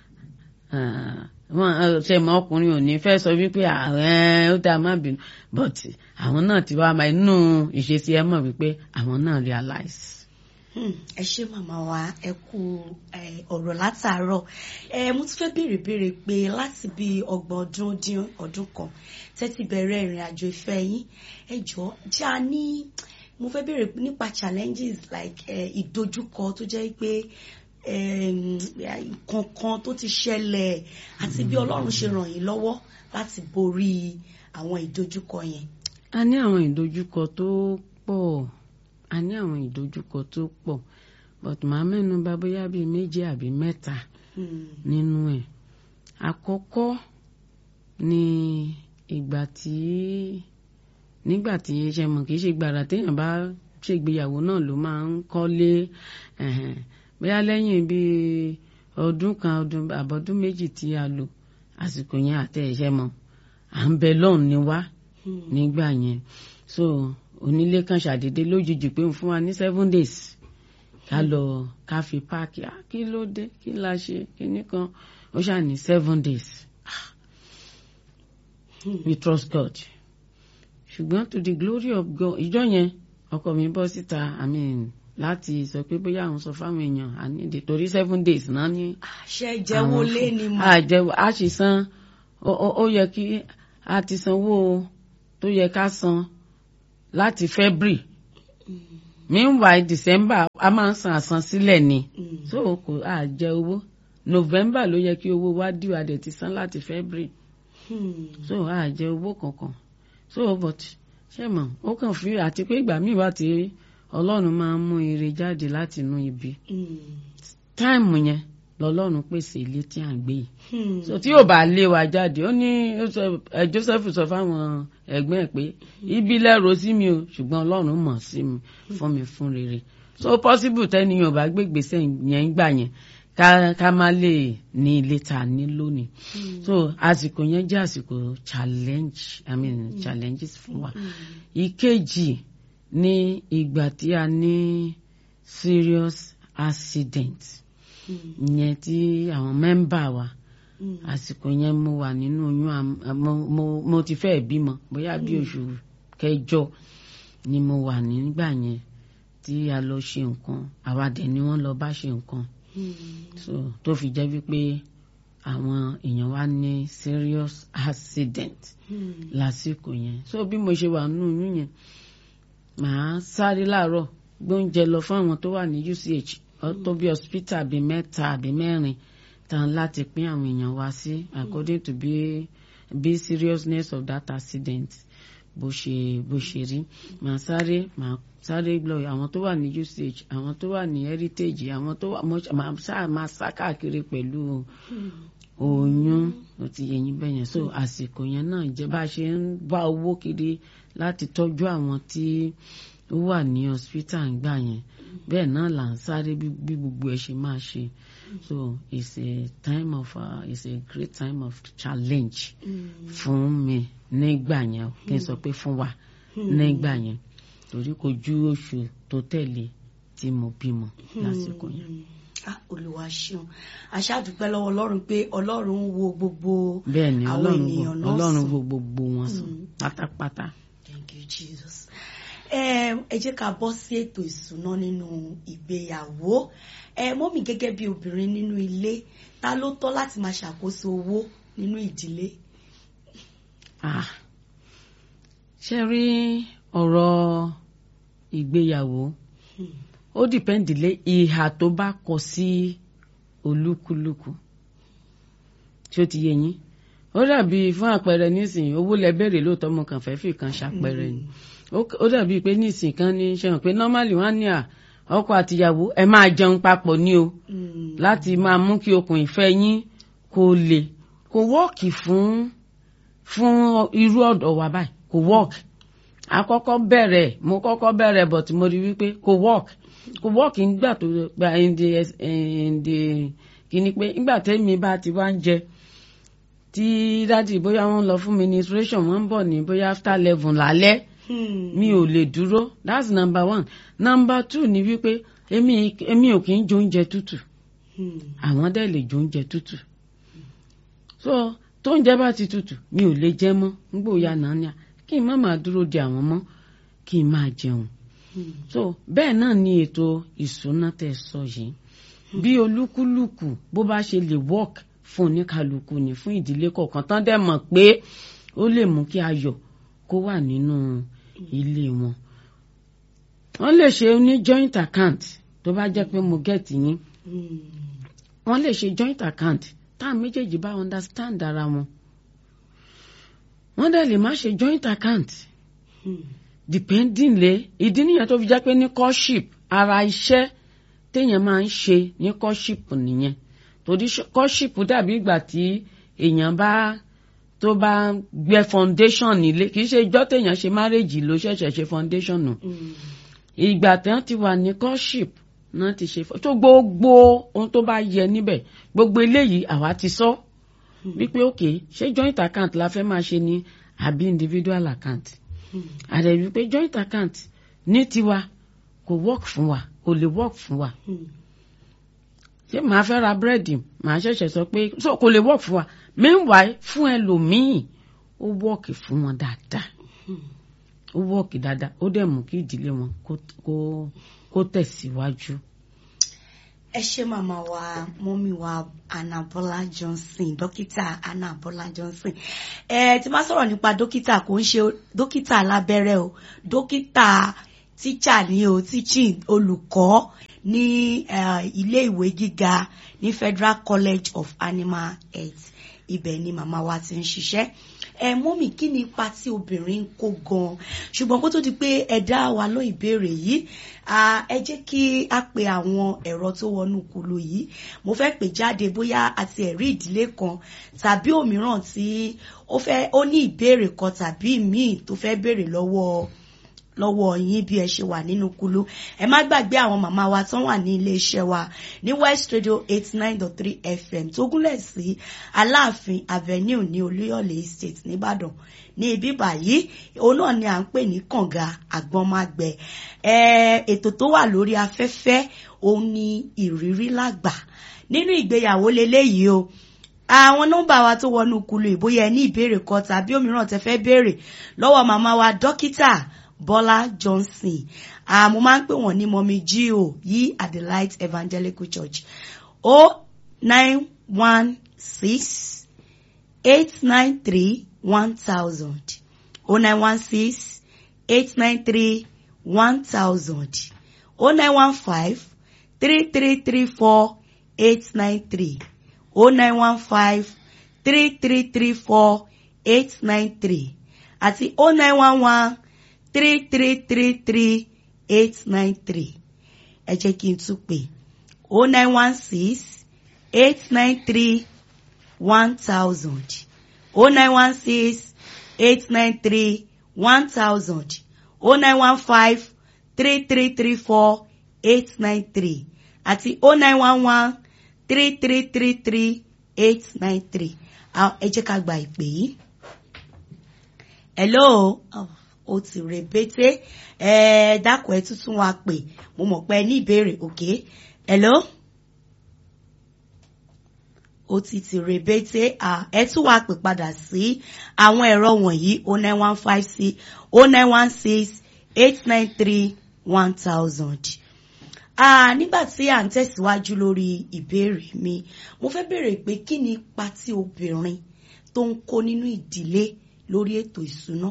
[SPEAKER 3] ah, wọn eh, ṣe mọ ọkùnrin ò ní fẹ́ sọ wípé ààrẹ ó dáa má bínú but àwọn náà ti wá máa inú ìṣesí ẹ mọ̀ wípé àwọn náà realize.
[SPEAKER 1] Hmm, ẹ ṣé màmá wa ẹ kú ẹ, ọ̀rọ̀ látàárọ̀ ẹ mo tún fẹ́ béèrè béèrè pé láti bí ọgbọ̀n ọdún dín ọdún kan tẹ́tí bẹ̀rẹ̀ ìrìn àjò ìfẹ́ yín ẹ jọ jẹ́ a ní mo fẹ́ béèrè nípa challenges like ẹ, ìdojúkọ tó jẹ́ pé em, nǹkan kan tó ti ṣẹlẹ̀ àti bí Ọlọ́run ṣe ràn yín lọ́wọ́ láti borí àwọn ìdojúkọ yẹn.
[SPEAKER 3] a ní àwọn ìdojúkọ tó pọ̀ a ní àwọn ìdojúkọ tó pọ̀ but màá mẹ́nu bà bóyá bíi méjì àbí mẹ́ta
[SPEAKER 1] Hmm,
[SPEAKER 3] nínú ẹ̀ àkọ́kọ́ ni ìgbà tí nígbà tí ṣe mọ̀ kì í ṣe gbàrà téèyàn bá ṣègbéyàwó náà ló máa ń kọ́lé ẹ̀hẹ̀n. bóyá lẹ́yìn bíi ọdún kan ọdún àbọ̀dún méjì tí a lò àsìkò yẹn àtẹ ẹ̀ṣẹ̀ mọ̀ à ń bẹ lọ́hùn ni wá
[SPEAKER 1] hmm,
[SPEAKER 3] nígbà yẹn so onílé kan ṣàdédé lójijì pé ń fún wa ní seven days ká lọ ká fi páàkì ah kí ló dé kí la ṣe kíní kan ó ṣáà ní seven days ah
[SPEAKER 1] hmm,
[SPEAKER 3] we trust God ṣùgbọ́n to the glory of God ìjọ yẹn ọkọ mi bọ́ síta i mean láti sọ pé bóyá àwọn sọ fáwọn èèyàn àníde torí seven days náà ní
[SPEAKER 1] àṣẹ jẹ́wọ́ lé ni mà.
[SPEAKER 3] àjẹwò a sì san ó ó- ó yẹ kí a ti sanwó tó yẹ ká san láti February meanwhile December a máa ń san àsansílẹ̀ ni
[SPEAKER 1] Mm.
[SPEAKER 3] so kò àjẹ owó November ló yẹ kí owó wa dìwà dẹ̀ ti san láti February
[SPEAKER 1] Hmm.
[SPEAKER 3] so àjẹ owó kankan so but ṣé mọ̀ ó kàn fi àti pé ìgbà míì wá tí Ọlọ́run máa ń mú ire jáde láti inú ibi
[SPEAKER 1] Hmm.
[SPEAKER 3] táìmù yẹn lọ́lọ́run pèsè ilé tí à ń gbé yìí
[SPEAKER 1] Hmm.
[SPEAKER 3] so tí yóò bá lé wa jáde ó ní ó sọ- ẹ, Joseph sọ fáwọn ẹ̀gbọ́n ẹ̀ pé ibi lẹ́rọ sí mi o ṣùgbọ́n Ọlọ́run mọ̀ sí mi fún mi fún rere so possible tẹ́niyàn bá gbé gbèsè yẹn ń gbà yẹn ká ká má lè ní ilé tá a ní lónìí so àsìkò yẹn jẹ́ àsìkò challenge i mean challenges fún wa ìkejì ní ìgbà tí a ní serious accident
[SPEAKER 1] Hmm.
[SPEAKER 3] ìyẹn tí àwọn mẹ́mbà wa
[SPEAKER 1] Hmm.
[SPEAKER 3] àsìkò yẹn mo wà nínú oyún am- am- mo, mo, mo ti fẹ́ bímọ bóyá bí oṣù kẹjọ ni mo wà nígbà yẹn tí a lọ ṣe nǹkan àwa dẹ̀ ni wọ́n lọ bá ṣe nǹkan
[SPEAKER 1] Hmm.
[SPEAKER 3] so tó fi jẹ́ wípé àwọn èèyàn wa ní serious accident
[SPEAKER 1] Hmm.
[SPEAKER 3] lásìkò yẹn so bí mo ṣe wà nínú oyún yẹn màá sáré láàárọ̀ gbóúnjẹ lọ fún àwọn tó wà ní UCH ọ tó bí hospital bíi mẹ́ta àbí mẹ́rin tán láti pín àwọn èèyàn wá sí according to bí bí seriousness of that accident bó ṣe bó ṣe rí màá sáré màá sáré lọ àwọn tó wà ní UCH àwọn tó wà ní heritage àwọn tó wà mo- màá sáà máa sá káàkiri pẹ̀lú oyún ó ti yẹ yín bẹ́yẹn so àsìkò yẹn náà jẹ́ bá a ṣe ń wá owó kiri láti tọ́jú àwọn tí ó wà ní hospital ń gbà yẹn bẹ́ẹ̀ náà là ń sáré bí bí gbogbo ẹ̀ ṣe máa ṣe so it's a time of uh, it's a great time of challenge
[SPEAKER 1] Hmm.
[SPEAKER 3] fún mi nígbà yẹn o, kí n sọ pé fún wa nígbà yẹn torí kò ju oṣù tó tẹ̀lé tí mo bímọ lásìkò yẹn.
[SPEAKER 1] Hmm. Ah, Olúwa ṣeun aṣáàdúpẹ́ lọ́wọ́ Ọlọ́run pé Ọlọ́run ń wo gbogbo
[SPEAKER 3] bẹ́ẹ̀ ni
[SPEAKER 1] àwọn
[SPEAKER 3] ọlọ́run
[SPEAKER 1] ènìyàn
[SPEAKER 3] wo
[SPEAKER 1] náà
[SPEAKER 3] ọlọ́run
[SPEAKER 1] sàn.
[SPEAKER 3] wo gbogbo wọn sàn pátápátá.
[SPEAKER 1] Thank you, Jesus. Ẹ ẹ jẹ́ ká bọ́ sí ètò ìsúná nínú ìgbéyàwó. Ẹ mọ́mì gẹ́gẹ́ bí obìnrin nínú ilé, ta ló tọ́ láti máa ṣàkóso owó nínú ìdílé?
[SPEAKER 3] Ah, ṣe rí ọ̀rọ̀ ìgbéyàwó
[SPEAKER 1] Hmm.
[SPEAKER 3] ó dìpẹ́ǹdì lé ìhà tó bá kọ sí olúkúlùkù tí ó ti yé yín ó dàbí fún àpẹẹrẹ nísìnyí owó lẹ bẹ̀rẹ̀ lóòótọ́ mo kàn fẹ́ fi kan ṣàpẹẹrẹ ni ó ó dàbí pé nísìnyí kan ní ṣe hàn pé normally wọ́n á ní à ọkọ àtìyàwó ẹ máa jẹun papọ̀ ní o
[SPEAKER 1] Hmm.
[SPEAKER 3] láti máa mú kí okùn ìfẹ́ yín kó le kò wọ́ọ̀kì fún fún irú ọ̀dọ̀ wa báyìí kò wọ́ọ̀kì àkọ́kọ́ bẹ̀rẹ̀ mo kọ́kọ́ bẹ̀rẹ̀ but mo rí wípé kò wọ́ọ̀kì kò wọ́ọ̀kì nígbà tó gba in the in the kìíní pé nígbà tẹ́mi bá ti wá ń jẹ tí dádì bóyá wọ́n lọ fún ministration wọ́n ń bọ̀ ní bóyá after eleven lálẹ́
[SPEAKER 1] Hmm.
[SPEAKER 3] mi ò lè dúró that's number one number two ni wípé èmi èmi ò kì í jẹ oúnjẹ tútù
[SPEAKER 1] Hmm.
[SPEAKER 3] àwọn dẹ̀ lè jó oúnjẹ tútù so tóúnjẹ bá ti tútù mi ò lè jẹ mọ́ nígbò ya náà ni à kí n má máa dúró de àwọn mọ́ kí n máa jẹun
[SPEAKER 1] Hmm.
[SPEAKER 3] so bẹ́ẹ̀ náà ni ètò ìṣúná tẹ́ sọ yìí bí olúkúlùkù bó bá ṣe lè work fún oníkálukú ni fún ìdílé kọ̀ọ̀kan tán dẹ̀ mọ̀ pé ó lè mú kí ayọ̀ kó wà nínú ilé wọn wọ́n lè ṣe ní joint account tó bá jẹ́ pé mo gẹ̀ẹ́tì yín
[SPEAKER 1] Hmm.
[SPEAKER 3] wọ́n lè ṣe joint account táwọn méjèèjì bá understand ara wọn wọ́n dẹ̀ lè má ṣe joint account
[SPEAKER 1] Hmm.
[SPEAKER 3] depending lé ìdí nìyẹn tó fi jẹ́ pé ní courtship ara iṣẹ́ téèyàn máa ń ṣe ní courtship nìyẹn torí ṣ- courtship dàbí ìgbà tí èèyàn bá tó bá gbẹ́ foundation nílé kì í ṣe ìjọ́ téèyàn ṣe marriage ló ṣẹ̀ṣẹ̀ ṣe foundation nù
[SPEAKER 1] Hmm.
[SPEAKER 3] ìgbà tí wọ́n ti wà ní courtship náà ti ṣe fọ- tó gbogbo ohun tó bá yẹ níbẹ̀ gbogbo eléyìí àwa ti sọ wípé òkè ṣé joint account la fẹ́ máa ṣe ni àbí individual account
[SPEAKER 1] Hmm.
[SPEAKER 3] àdẹ wípé joint account ní tiwa kò work fún wa kò lè work fún wa
[SPEAKER 1] Hmm.
[SPEAKER 3] ṣé màá fẹ́ ra búrẹ́dì màá ṣẹ̀ṣẹ̀ sọ pé so kò lè work fún wa meanwhile fún ẹlòmíì ó work fún wọn dáadáa
[SPEAKER 1] Hmm.
[SPEAKER 3] ó wọ́ọ̀kì dáadáa ó dẹ̀ mú kí ìdílé wọn kó- kó- kó tẹ̀síwájú.
[SPEAKER 1] ẹ ṣé màmá wa mọ́mí wa Anna Bọ́lá Johnson dókítà Anna Bọ́lá Johnson ẹ tí máa sọ̀rọ̀ nípa dókítà kò ń ṣe dókítà alábẹ́rẹ́ o dókítà tíṣà ni o teaching olùkọ́ ní eh, ilé ìwé gíga ní Federal College of Animal Health ibẹ̀ ni màmá wa ti ń ṣiṣẹ́ ẹ mọ́mì kí ni ipa tí obìnrin ń kó gan-an ṣùgbọ́n kó tó di pé ẹ dá wa ló ìbéèrè yìí ah, ẹ jẹ́ kí a pe àwọn ẹ̀rọ tó wọnú kulu yìí mo fẹ́ pè jáde bóyá àti ẹ̀rí ìdílé kan tàbí òmíràn tí ó fẹ́ ó ní ìbéèrè kan tàbí míì tó fẹ́ béèrè lọ́wọ́ lọ́wọ́ yín bí ẹ ṣe wà nínú kulu ẹ má gbàgbé àwọn màmá wa tán wà ní ilé iṣẹ́ wa ní West Radio eighty nine dot three FM tó gúnlẹ̀ sí Aláàfin Avenue ní Olúyọ̀lé Estate nìbàdàn ní ibi báyìí òun náà ni à ń pè ní kànga àgbọ̀nmágbẹ ẹ ètò tó wà lórí afẹ́fẹ́ òun ni ìrírí lágbà nínú ìgbéyàwó leléyìí o àwọn nọ́mbà wa tó wọnú kulu ìbóyá ẹ ní ìbéèrè kan tàbí òmíràn tẹ́ fẹ́ béèrè lọ́wọ́ màmá wa dókítà Bọ́lá Johnson ah, mo máa ń pè wọ́n ní mọ́mí G.O. yí at the Light Evangelical Church o nine one six eight nine three one thousand o nine one six eight nine three one thousand o nine one five three three three four eight nine three o nine one five three three three four eight nine three àti o nine one one three three three three eight nine three ẹ jẹ́ kí n tún pè o nine one six eight nine three one thousand o nine one six eight nine three one thousand o nine one five three three three four eight nine three àti o nine one one three three three three eight nine three ẹ jẹ́ ká gba ìpè yìí. hello oh, ó ti rebete ẹ dákun ẹ tuntun wa pè mo mọ̀ pé ẹ ní ìbéèrè òkè hello ó ti ti rebete ẹ tún wá pè padà sí àwọn ẹ̀rọ wọ̀nyí o nine one five six o nine one six eight nine three one thousand. nígbà tí à ń tẹ̀síwájú lórí ìbéèrè mi mo fẹ́ béèrè pé kí ni ipa tí obìnrin tó ń kó nínú ìdílé lórí ètò ìṣúná.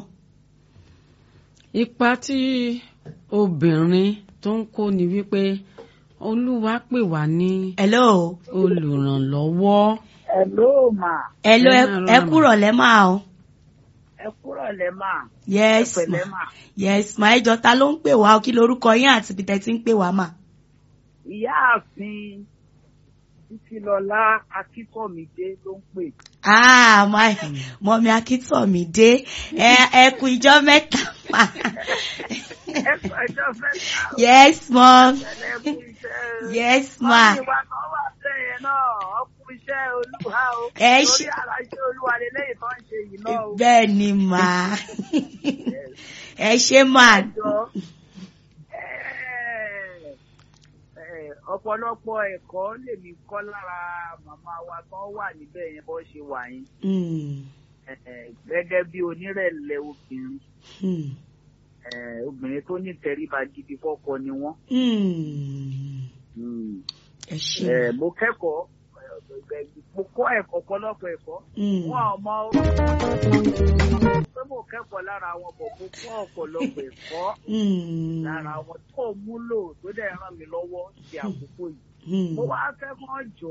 [SPEAKER 3] ipa tí obìnrin tó ń kó ni wípé olúwa pè wá ní
[SPEAKER 1] hello
[SPEAKER 3] olùrànlọ́wọ́.
[SPEAKER 4] Hello ma.
[SPEAKER 1] hello
[SPEAKER 3] Ẹ
[SPEAKER 1] ẹ
[SPEAKER 3] máa
[SPEAKER 1] ẹ
[SPEAKER 3] rọrùn.
[SPEAKER 1] kúrọ̀ lẹ́ máa o.
[SPEAKER 4] Ẹ kúrọ̀ lẹ́ mà.
[SPEAKER 1] yes
[SPEAKER 4] Ẹ pẹ̀lẹ́
[SPEAKER 1] ma
[SPEAKER 4] mà.
[SPEAKER 1] yes ma ẹ jọ ta ló ń pè wá o kí lorúkọ yín àti ibi tẹ́ ti ń pè wá mà.
[SPEAKER 4] Ìyáàfin Títílọlá Akíntọ̀mídé ló ń pè.
[SPEAKER 1] ah my mọ̀mí akíntọ̀mídé ẹ ẹ kú ijọ́ mẹ́ta ma.
[SPEAKER 4] Ẹ kú ẹjọ́ fẹ́ ta o.
[SPEAKER 1] yes mom
[SPEAKER 4] Ẹlẹ́ kú iṣẹ́.
[SPEAKER 1] yes ma
[SPEAKER 4] Wọ́n ní ìwà kan wà bẹ́ẹ̀ náà, ọ kú iṣẹ́ olúwa o.
[SPEAKER 1] Ẹ
[SPEAKER 4] Lórí
[SPEAKER 1] ṣe-
[SPEAKER 4] ara iṣẹ́ olúwa lélẹ́yìn tó ń ṣe yìí náà o.
[SPEAKER 1] bẹ́ẹ̀ ni mà ẹ ṣe mà
[SPEAKER 4] Ẹjọ́ ẹ, ọ̀pọ̀lọpọ̀ ẹ̀kọ́ lèmi kọ́ lára màmá wa kan wà níbẹ̀ yẹn bó ṣe wà yín.
[SPEAKER 1] Mm,
[SPEAKER 4] Eh, gẹ́gẹ́ bí onírẹ̀lẹ̀ obìnrin
[SPEAKER 1] mm,
[SPEAKER 4] eh, obìnrin tó ní tẹríba gidi fọ́kọ ni wọ́n.
[SPEAKER 1] mm. ẹ ṣe
[SPEAKER 4] Eh, mo kẹ́kọ̀ọ́ eh, mo kọ́ ẹ̀kọ́ ọ̀pọ̀lọpọ̀ ẹ̀kọ́
[SPEAKER 1] Mm.
[SPEAKER 4] wọn ò mọ pé mo kẹ́kọ̀ọ́ lára wọn bọ̀ mo kọ́ ọ̀pọ̀lọpọ̀ ẹ̀kọ́
[SPEAKER 1] Mm,
[SPEAKER 4] lára wọn tó múlò tó dẹ̀ ràn mí lọ́wọ́ ti àkókò yìí.
[SPEAKER 1] mm.
[SPEAKER 4] mo wá fẹ́ kàn jọ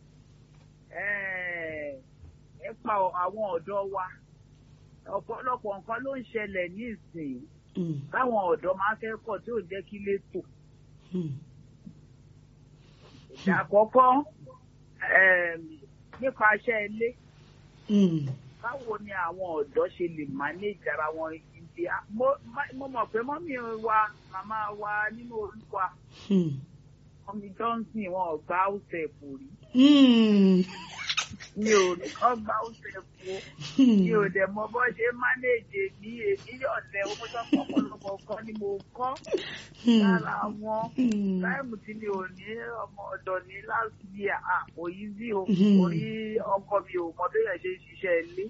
[SPEAKER 4] nípa àwọn ọ̀dọ́ wa ọ̀pọ̀lọpọ̀ nǹkan ló ń ṣẹlẹ̀ ní ìsìn
[SPEAKER 1] Mm,
[SPEAKER 4] táwọn ọ̀dọ́ máa ń kẹ́kọ̀ọ́ tí ò jẹ́ kí lè tò.
[SPEAKER 1] mm,
[SPEAKER 4] ìjà àkọ́kọ́ em, nípa iṣẹ́ ilé
[SPEAKER 1] mm.
[SPEAKER 4] báwo ni àwọn ọ̀dọ́ ṣe lè manage ara wọn ìdí mo má- mo mọ̀ pé mọ́mí wa màmá wa nínú olúwa
[SPEAKER 1] Mm.
[SPEAKER 4] mọ́mí Johnson wọn ò gba ọ̀sẹ̀ kò rí
[SPEAKER 1] Mm.
[SPEAKER 4] mi ò ní kọ́ gba oúnjẹ fún mi ò dẹ̀ mọ bó ṣe mánéèjì ní èmi ọ̀lẹ́ owó tó pọ̀pọ̀lọpọ̀ kan ni mo kọ́ lára wọn táìmù tí mi ò ní ọmọ ọ̀dọ̀ ní last year ah kò yí sí o orí ọkọ mi ò mọ bẹ́ẹ̀ ṣe ń ṣiṣẹ́ ilé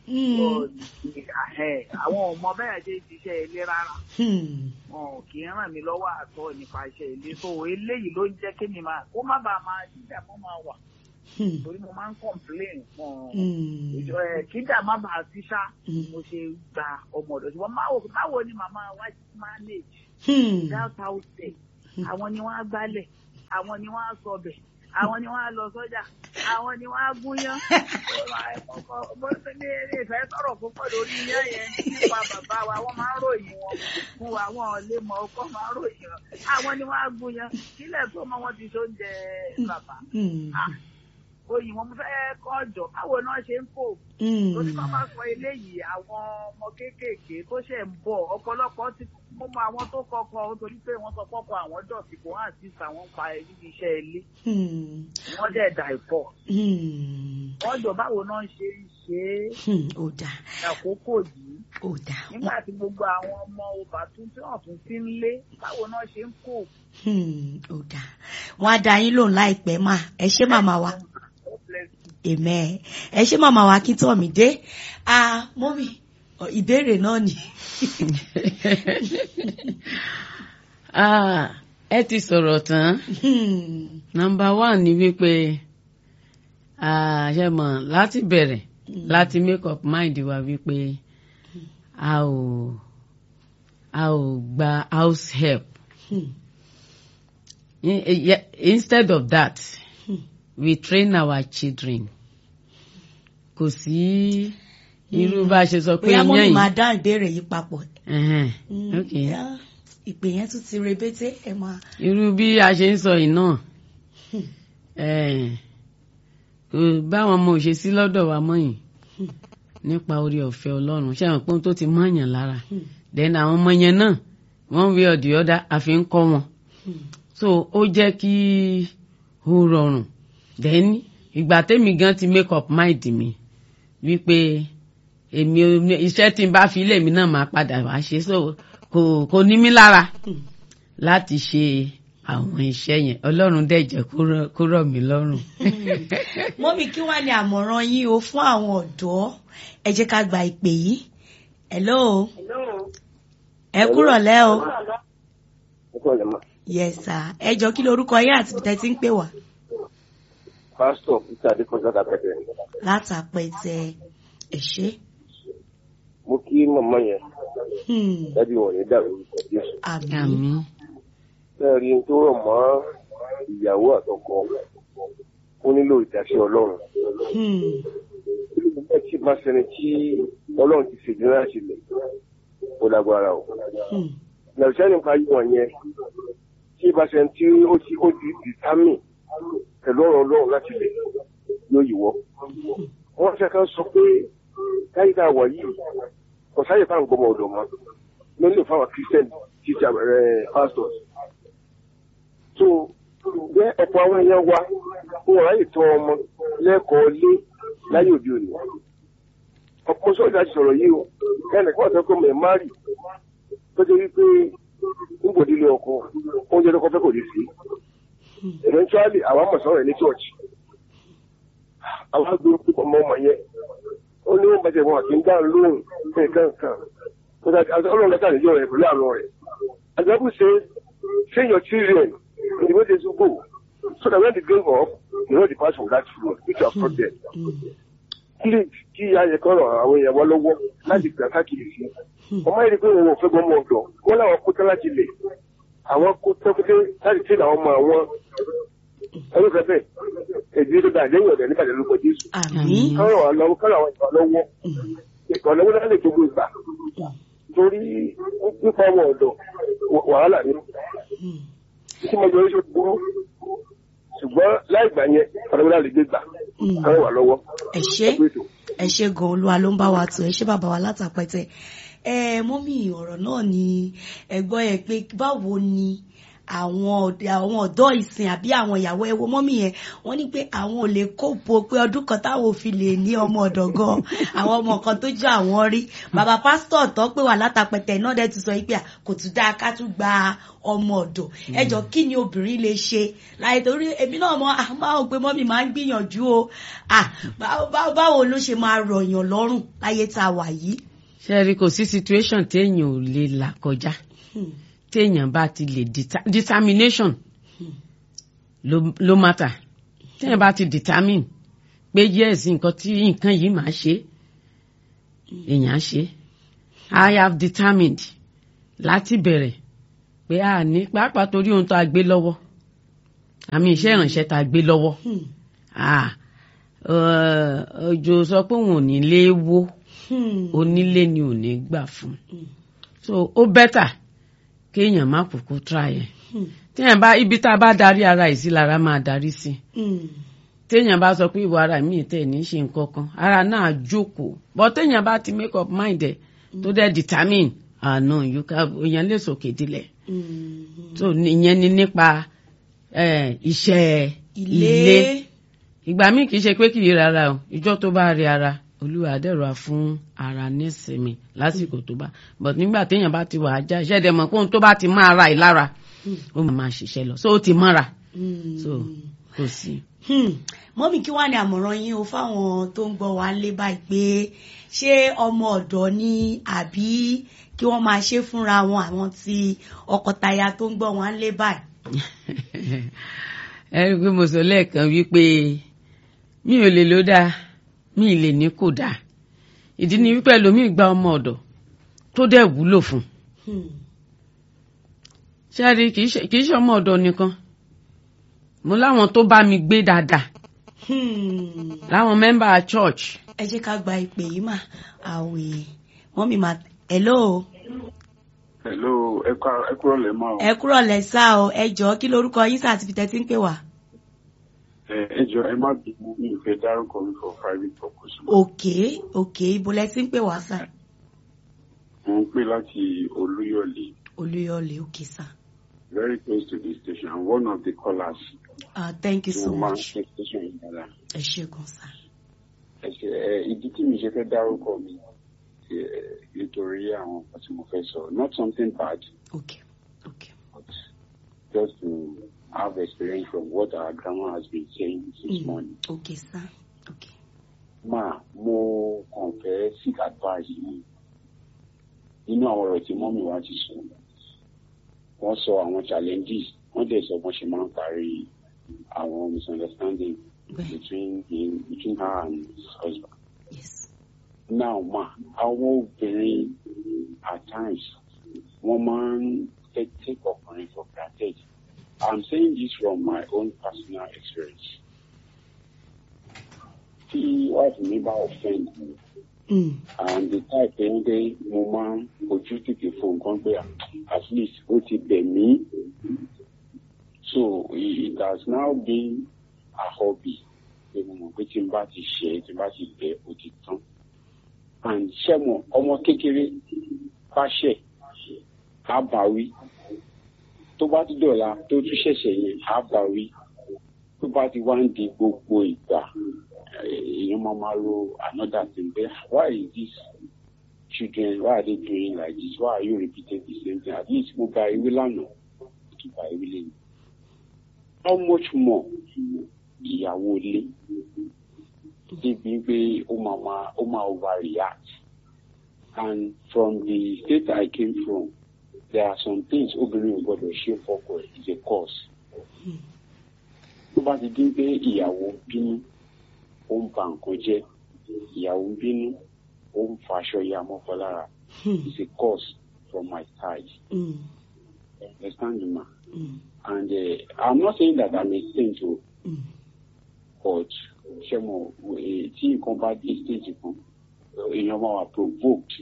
[SPEAKER 4] àwọn ò mọ bẹ́ẹ̀ ṣe ń ṣiṣẹ́ ilé rárá wọn ò kì í ràn mí lọ́wọ́ àtọ́ nípa iṣẹ́ ilé so eléyìí ló ń jẹ́ kí mi máa kó má bàa máa jíjà mọ́ máa wà torí mo máa ń complain fún ìjọ ẹ kíjà má bàa sí ṣá mo ṣe gba ọmọ ọ̀dọ̀ ṣùgbọ́n báwo ni màmá wa manage without house àwọn ni wọ́n á gbálẹ̀ àwọn ni wọ́n á sọbẹ̀ àwọn ni wọ́n á lọ sọ́jà àwọn ni wọ́n á gúnyán bó ṣe ní eré ìfẹ́ sọ̀rọ̀ púpọ̀ lórí iyán yẹn nípa bàbá wa wọ́n máa ń ròyìn wọn fún wa wọn ò lè mọ ọkọ máa ń ròyìn wọn àwọn ni wọ́n á gúnyán kílẹ̀ tó mọ wọn ti ṣoúnjẹ bàbá oyin wọn fẹ́ kọ́ ọ̀jọ̀ báwo náà ṣe ń fò torí kọ́ máa sọ eléyìí àwọn ọmọ kéékèèké tó ṣẹ̀ ń bọ̀ ọ̀pọ̀lọpọ̀ ti mo mọ àwọn tó kọ́kọ́ torí pé wọ́n sọ pọ́pọ́ àwọn dọ̀tí kò hàn sí àwọn pa níbi iṣẹ́ ilé wọ́n dẹ̀ dà ìpọ̀ wọ́n jọ báwo náà ṣe ń ṣe é àkókò yìí nígbà tí gbogbo àwọn ọmọ ọba tún tí wọ́n tún ti ń lé báwo náà ṣe ń kó.
[SPEAKER 1] wọ́n á dá yín lóhùn láìpẹ́ mà ẹ ṣé màmá wa amen ẹ ṣé màmá wa kí tọ́ mi dé ah mọ́mí ìbéèrè náà ni.
[SPEAKER 3] ẹ ti sọ̀rọ̀ tán nọ́mbà one ni wípé ṣe mọ̀ láti bẹ̀rẹ̀ láti make up mind wa wípé a ò a ò gba house help instead of that we train our children kò sí irú bá a ṣe sọ pé
[SPEAKER 1] bóyá
[SPEAKER 3] yẹn
[SPEAKER 1] mọ́mí
[SPEAKER 3] yìí
[SPEAKER 1] máa dá ìbéèrè yìí papọ̀.
[SPEAKER 3] Ẹhẹ́n, okay.
[SPEAKER 1] Yeah, ìpè yẹn tún ti rebété ẹ máa.
[SPEAKER 3] irú bí a ṣe ń sọ yìí náà eh, kò báwọn ọmọ òṣè sí lọ́dọ̀ wa mọ́ yìí nípa orí ọ̀fẹ́ ọlọ́run ṣé àwọn pé ohun tó ti mọ̀yàn lára then àwọn ọmọ yẹn náà one way or the other àfi ń kọ́ wọn so ó jẹ́ kí ó rọrùn then ìgbà tẹ́mi gan ti make up mind mi wípé èmi ò- iṣẹ́ tí n bá fi ilé mi náà máa padà wá ṣe so kò kò ní mí lára láti ṣe àwọn iṣẹ́ yẹn ọlọ́run dẹ̀ jẹ́ kó rọ̀- kó rọ̀ mí lọ́rùn.
[SPEAKER 1] mọ́mí kí wàá ní àmọ̀ràn yín o fún àwọn ọ̀dọ́ ẹ jẹ́ ká gba ìpè yìí. hello ẹ kúrọ̀ lẹ́ o. yes sir ẹ jọ kí lorúkọ yín àti ibi tẹ́ ti ń pè wá.
[SPEAKER 5] pásítọ̀ peter adékọjá dàbẹ̀dẹ̀
[SPEAKER 1] látàpẹ̀tẹ̀ ẹ ṣé.
[SPEAKER 5] mo kí mọ̀mọ́ yẹn
[SPEAKER 1] Hmm,
[SPEAKER 5] dábì wọn ní dàrú orúkọ jésù
[SPEAKER 1] àmín.
[SPEAKER 3] àmín
[SPEAKER 5] bẹ́ẹ̀ rí n tó rọ̀ mọ́ ìyàwó àtọkọ ó nílò ìdásí ọlọ́run
[SPEAKER 1] Hmm,
[SPEAKER 5] olùdókòwò tí máa ṣẹni tí ọlọ́run ti ṣèjì náà sílẹ̀ ó lágbára o
[SPEAKER 1] hmm,
[SPEAKER 5] nàìjíríà nípa yí wọn yẹn tí ìbá ṣẹni tí ó ti ó ti dìtámì pẹ̀lú ọ̀rọ̀ ọlọ́run láti lẹ̀ yóò yíwọ́ wọ́n ṣe kan sọ pé káyí tá a wà yìí kò sáyè fáwọn gbọmọ ọ̀dọ̀ mọ́ ló ń lò fáwọn christian teacher ẹ̀ pastors so bẹ́ ọ̀pọ̀ àwọn èèyàn wa wọn ò ráyè tọ́ ọmọ lẹ́kọ̀ọ́ lé láyé òde òní ọ̀pọ̀ sọ́jà ti sọ̀rọ̀ yìí o ẹnì kan sọ pé mo ẹ̀ má rì tó jẹ́ wípé nígbòdìlé ọkọ oúnjẹ tó kọ́ fẹ́ kò lè sí eventually àwọn mọ̀ sọ̀rọ̀ ẹ̀ ní church àwọn agbóhùn púpọ̀ mọ́ ọmọ yẹn ó ní wọn bàjẹ́ wọn àti ń dáhùn lóhùn fún nǹkan kan ọlọ́run lọ́tà níjọ́ rẹ̀ pẹ̀lú àrùn rẹ̀ àgbẹ̀bù ṣe train your children in the way they should go so that when they grow up they know the pass from that road which you have taught them. please kí ayẹ kan ràn àwọn èèyàn wa lọ́wọ́ láti gbà káàkiri sí ọmọ yìí ni pé wọn ò fẹ́ gbọ́mọ ọ̀dọ̀ wọn làwọn kó tán láti lè àwọn kó tán pété láti tẹ̀lé àwọn ọmọ àwọn ẹni fẹ́ bẹ́ẹ̀ èdè tó dà lẹ́yìn ọ̀dẹ̀ nígbà lórúkọ Jésù
[SPEAKER 1] àmín.
[SPEAKER 5] kọ́rọ̀ wà lọ́wọ́ kọ́rọ̀ àwọn ìgbà lọ́wọ́ ìkànnì wọn lè gbogbo ìgbà torí nípa ọmọ ọ̀dọ̀ wàhálà ni tí mo yọrí sọ burú ṣùgbọ́n láì gbà yẹn ọ̀dọ̀ wọn lè gbé gbà kọ́rọ̀ wà lọ́wọ́.
[SPEAKER 1] ẹ ṣé ẹ ṣé gan olúwa ló ń bá wa tó ẹ ṣé bàbá wa látàpẹtẹ ẹ mọ́mí ọ̀rọ̀ náà ni ẹ gbọ́ ẹ pé báwo ni àwọn ọ̀dọ́ àwọn ọ̀dọ́ ìsìn àbí àwọn ìyàwó ẹwọ mọ́mì yẹn wọ́n ní pé àwọn ò lè kópo pé ọdún kan táwọn ò fi lè ní ọmọ ọ̀dọ̀ gan àwọn ọmọ kan tó jẹ́ àwọn rí bàbá pásítọ̀ tó pé wà látàpẹ̀tẹ̀ náà dẹ̀ ti sọ pé à, kò tún dáa ká tún gba ọmọ ọ̀dọ̀ ẹjọ́ kí ni obìnrin lè ṣe láì torí èmi náà mọ àmọ́ pé mọ́mì máa ń gbìyànjú o à, báwo- báwo báwo ló ṣe máa rọ̀yàn lọ́rùn láyé tá a wà yìí.
[SPEAKER 3] ṣe rí kò sí situation téèyàn ò lè là kọjá
[SPEAKER 1] Hmm.
[SPEAKER 3] téèyàn bá ti lè deta- determination ló ló matter téèyàn bá ti determine pé yes nǹkan tí nǹkan yìí máa ṣe èèyàn á ṣe I have determined láti bẹ̀rẹ̀ pé a ní pàápàá torí ohun tó a gbé lọ́wọ́ àmì iṣẹ́ ìrànṣẹ́ tá a gbé lọ́wọ́
[SPEAKER 1] Hmm.
[SPEAKER 3] ah ọjọ́ sọ pé òun ò ní lé wó
[SPEAKER 1] Hmm.
[SPEAKER 3] onílé ni ò ní gbà fún
[SPEAKER 1] Mm.
[SPEAKER 3] so ó bẹ́tà kéèyàn má kúkú try ẹ̀
[SPEAKER 1] Hmm.
[SPEAKER 3] téèyàn bá ibi tá a bá darí ara yìí sí lára máa darí sí
[SPEAKER 1] Hmm.
[SPEAKER 3] téèyàn bá sọ pé ìwọ ara mi tẹ̀ ní ṣe nǹkan kan ara náà jókòó but téèyàn bá ti make up mind ẹ̀ tó dẹ̀ determine àná èèyàn lè sòkè dilẹ̀
[SPEAKER 1] Hmm.
[SPEAKER 3] so ìyẹn ni nípa eh, iṣẹ́
[SPEAKER 1] ilé.
[SPEAKER 3] ilé ìgbà míì kì í ṣe pé kì í rárá o ìjọ tó bá rí ara olúwa dẹ̀rọ fún ara nísinmi lásìkò tó bá but nígbà téèyàn bá ti wà á já iṣẹ́ dẹ̀ mọ̀ pé ohun tó bá ti máa ra ìlara ó máa máa ṣiṣẹ́ lọ so ó ti mọ́ra
[SPEAKER 1] Hmm.
[SPEAKER 3] so kò sí.
[SPEAKER 1] Hmm. mọ́mí kí wàá ní àmọ̀ràn yín o fáwọn tó ń gbọ́ wa lé báyìí pé ṣé ọmọ ọ̀dọ́ ni àbí kí wọ́n máa ṣe fúnra wọn àwọn tí ọkọtaya tó ń gbọ́ wọn lé báyìí.
[SPEAKER 3] ẹ rí i pé mo sọ lẹ́ẹ̀kan wípé mi ò lè ló dáa mi ì lè ní kò dáa ìdí ni wípé ẹlòmíì gba ọmọ ọ̀dọ̀ tó dẹ̀ wúlò fún un
[SPEAKER 1] Hmm.
[SPEAKER 3] ṣáàrí kì í ṣe kì í ṣe ọmọ ọ̀dọ̀ nìkan mo láwọn tó bá mi gbé dáadáa
[SPEAKER 1] Hmm.
[SPEAKER 3] láwọn mẹ́mbà church
[SPEAKER 1] ẹ jẹ́ ká gba ìpè yìí mà àwẹ̀ mọ́mí mà hello
[SPEAKER 6] hello ẹ ká- ẹ kúrò lẹ́ máa o.
[SPEAKER 1] ẹ kúrọ̀ lẹ́sà o ẹ jọ̀ọ́ kí lorúkọ yín sáà ti fi tẹ́tí ń pè wá.
[SPEAKER 6] ẹ ẹ jọ ẹ má bínú mi ò fẹ́ dárúkọ mi for private purpose.
[SPEAKER 1] òkè òkè ibo lẹ ti ń pè wá sà
[SPEAKER 6] mo ń pè láti olúyọ̀lé
[SPEAKER 1] olúyọ̀lé òkè sà.
[SPEAKER 6] very close to the station i'm one of the callers.
[SPEAKER 1] Ah, thank you
[SPEAKER 6] tí
[SPEAKER 1] so
[SPEAKER 6] mo máa ń
[SPEAKER 1] much
[SPEAKER 6] ṣe station yìí dára.
[SPEAKER 1] ẹ ṣé gan sà.
[SPEAKER 6] ẹ ṣe ẹ ìdí tí mi ṣe fẹ́ dárúkọ mi ẹ, nítorí àwọn nǹkan tí mo fẹ́ sọ not something bad
[SPEAKER 1] òkè òkè.
[SPEAKER 6] but just to have experience from what our grandma has been saying since
[SPEAKER 1] Mm.
[SPEAKER 6] morning.
[SPEAKER 1] òkè sà òkè.
[SPEAKER 6] máa mo kàn fẹ́ seek advice yìí nínú àwọn ọ̀rọ̀ tí mọ́mí wa ti sọ wọ́n sọ àwọn challenges wọ́n dẹ̀ sọ bọ́n ṣe máa ń parí àwọn misunderstanding
[SPEAKER 1] bẹ́ẹ̀
[SPEAKER 6] between him between her and his husband.
[SPEAKER 1] yes.
[SPEAKER 6] now ma àwọn obìnrin at times wọ́n máa ń fẹ́ take ọkùnrin for granted i'm saying this from my own personal experience. tí wife mi bá offend me
[SPEAKER 1] Mm.
[SPEAKER 6] and the type ẹni pé mo máa ń ojú tètè fún nǹkan pé at least ó ti bẹ̀ mí so it it has now been a hobby pé mo mọ̀ pé tí n bá ti ṣe é tí n bá ti bẹ̀ ó ti tán and ṣẹ́mọ̀ ọmọ kékeré bá ṣẹ̀ á bá wí tó bá ti dọ̀la tó tún ṣẹ̀ṣẹ̀ yẹn á bá wí tó bá ti wá ń di gbogbo ìgbà èèyàn máa máa ro another thing pé why is this children why are they doing like this why are you repeating the same thing at least mo gba ewé lánàá mo tún gba ewé lẹ́nu how much more ìyàwó ilé débi pé ó máa máa ó máa overreact and from the state I came from there are some things obìnrin ò gbọdọ̀ ṣe fọ́kọ ẹ̀ is a cause tó bá ti dín pé ìyàwó bínú ó ń ba nǹkan jẹ́ ìyàwó ń bínú ó ń faṣọ ya mọ́kọ lára
[SPEAKER 1] Hmm.
[SPEAKER 6] is a cause from my side
[SPEAKER 1] Mm.
[SPEAKER 6] You understand me ma
[SPEAKER 1] Mm.
[SPEAKER 6] and uh, i'm not saying that i'm a saint o
[SPEAKER 1] Mm.
[SPEAKER 6] but ṣe mo eh, tí nǹkan bá dé stage kan èèyàn máa wà provoked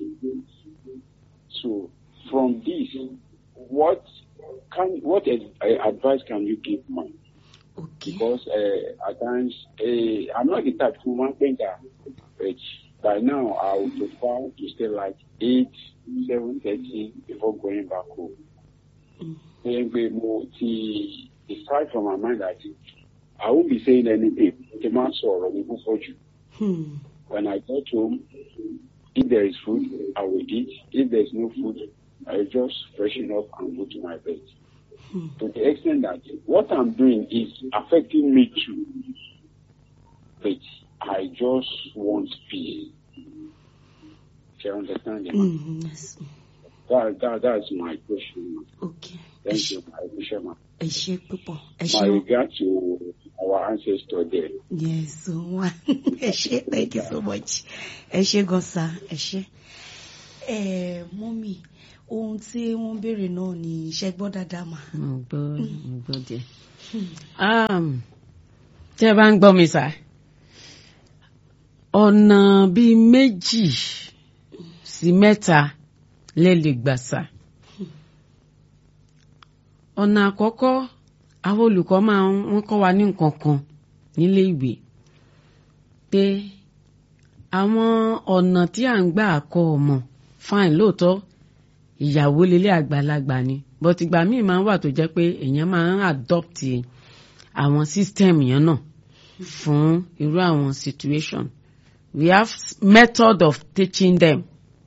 [SPEAKER 6] so from this what can what ad- eh, advice can you give ma
[SPEAKER 1] òkè.
[SPEAKER 6] because uh, at times uh, i'm not the type who wan painter but by now i would prefer to stay like eight seven thirty before going back home
[SPEAKER 1] Mm.
[SPEAKER 6] ó yẹ pé mo ti decide from my mind that I won't be saying anything kí n má sọ̀rọ̀ ní púpọ̀ jù.
[SPEAKER 1] Hmm.
[SPEAKER 6] When I get home, if there is food, I will eat. If there is no food, I will just freshen up and go to my bed. To the extent that what I'm doing is affecting me too. But I just want peace. Do you understand? me?
[SPEAKER 1] Hmm. Yes.
[SPEAKER 6] That, that, that's my question.
[SPEAKER 1] Okay. Ẹ
[SPEAKER 6] Thank
[SPEAKER 1] ṣé-
[SPEAKER 6] you, my bishop.
[SPEAKER 1] ẹ ṣé púpọ̀ ẹ
[SPEAKER 6] My
[SPEAKER 1] ṣé o.
[SPEAKER 6] regard to our ancestor there.
[SPEAKER 1] Yes, so one. ẹ ṣé thank you so much. ẹ ṣé gan sa ẹ ṣé. ẹ mọ́mì ohun tí wọ́n béèrè náà ni iṣẹ́ gbọ́ dáadáa mà.
[SPEAKER 3] mo gbọ́ mo gbọ́ díẹ̀. Um, tí ẹ bá ń gbọ́ mi sá ọ̀nà bíi méjì sí mẹ́ta lè lè gbà sá. ọ̀nà àkọ́kọ́ àwọn olùkọ́ máa ń wọ́n kọ́ wa ní nǹkan kan nílé ìwé pé àwọn ọ̀nà tí à ń gbà kọ́ ọmọ fine lóòótọ́ ìyàwó lélẹ̀ àgbàlagbà ni but ìgbà míì máa ń wà tó jẹ́ pé èèyàn máa ń adopt àwọn system yẹn náà fún irú àwọn situation we have method of teaching them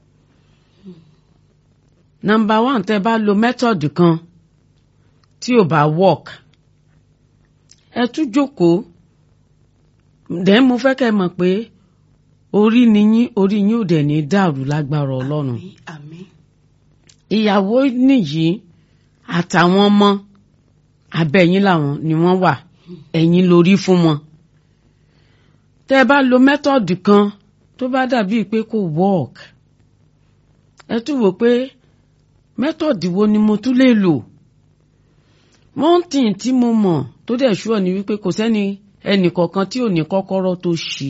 [SPEAKER 3] number one tẹ́ bá lo method kan tí ò bá work ẹ tún jókòó then mo fẹ́ kẹ́ ẹ mọ̀ pé orí ni yín orí yín ò dẹ̀ ní dàrú lágbára ọlọ́run
[SPEAKER 1] Àmín, àmín.
[SPEAKER 3] ìyàwó nìyí àtàwọn ọmọ abẹ́yìn làwọn ni wọ́n wà ẹ̀yìn lórí fún wọn. tẹ́ ẹ bá lo mẹ́tọ̀dù kan tó bá dàbí pé kò work ẹ tún wò pé mẹ́tọ̀dù wo ni mo tún lè lò. one thing tí mo mọ̀ tó dẹ̀ ṣúọ̀ ni wípé kò sẹ́ni ẹnìkọ̀ọ̀kan tí ò ní kọ́kọ́rọ́ tó ṣí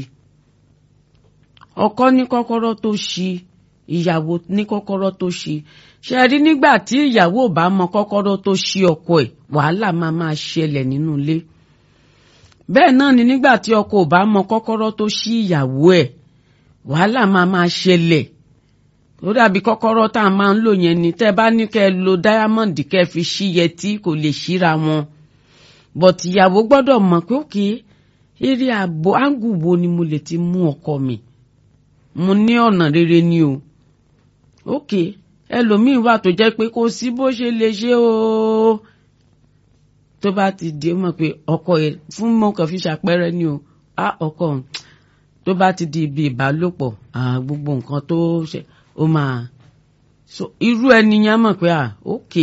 [SPEAKER 3] ọkọ ní kọ́kọ́rọ́ tó ṣí ìyàwó ní kọ́kọ́rọ́ tó ṣí ṣe rí nígbà tí ìyàwó ò bá mọ kọ́kọ́rọ́ tó ṣí ọkọ ẹ̀ wàhálà máa máa ṣẹlẹ̀ nínú ilé bẹ́ẹ̀ náà ni nígbà tí ọkọ ò bá mọ kọ́kọ́rọ́ tó ṣí ìyàwó ẹ̀ wàhálà máa máa ṣẹlẹ̀ ó dàbí kọ́kọ́rọ́ tá a máa ń lò yẹn ni tẹ́ bá ní kẹ́ ẹ lo dáyámọ́ǹdì kẹ́ ẹ fi ṣí yẹtí kò lè ṣíra wọn but ìyàwó gbọ́dọ̀ mọ̀ pé òkè eré ààbò áńgù wo ni mo lè ti mú ọkọ mi mo ní ọ̀nà rere ni o ok ẹlòmíín wà tó jẹ́ pé kò sí bó ṣe lè ṣe o tó bá ti di ó mọ̀ pé ọkọ ẹ̀ fún mọ́ kàn fi ṣàpẹẹrẹ ni o á ọkọ òun tó bá ti di ibi ìbálòpọ̀ ah, gbogbo nǹkan tó ṣe ó máa so irú ẹni yẹn mọ̀ pé ah ok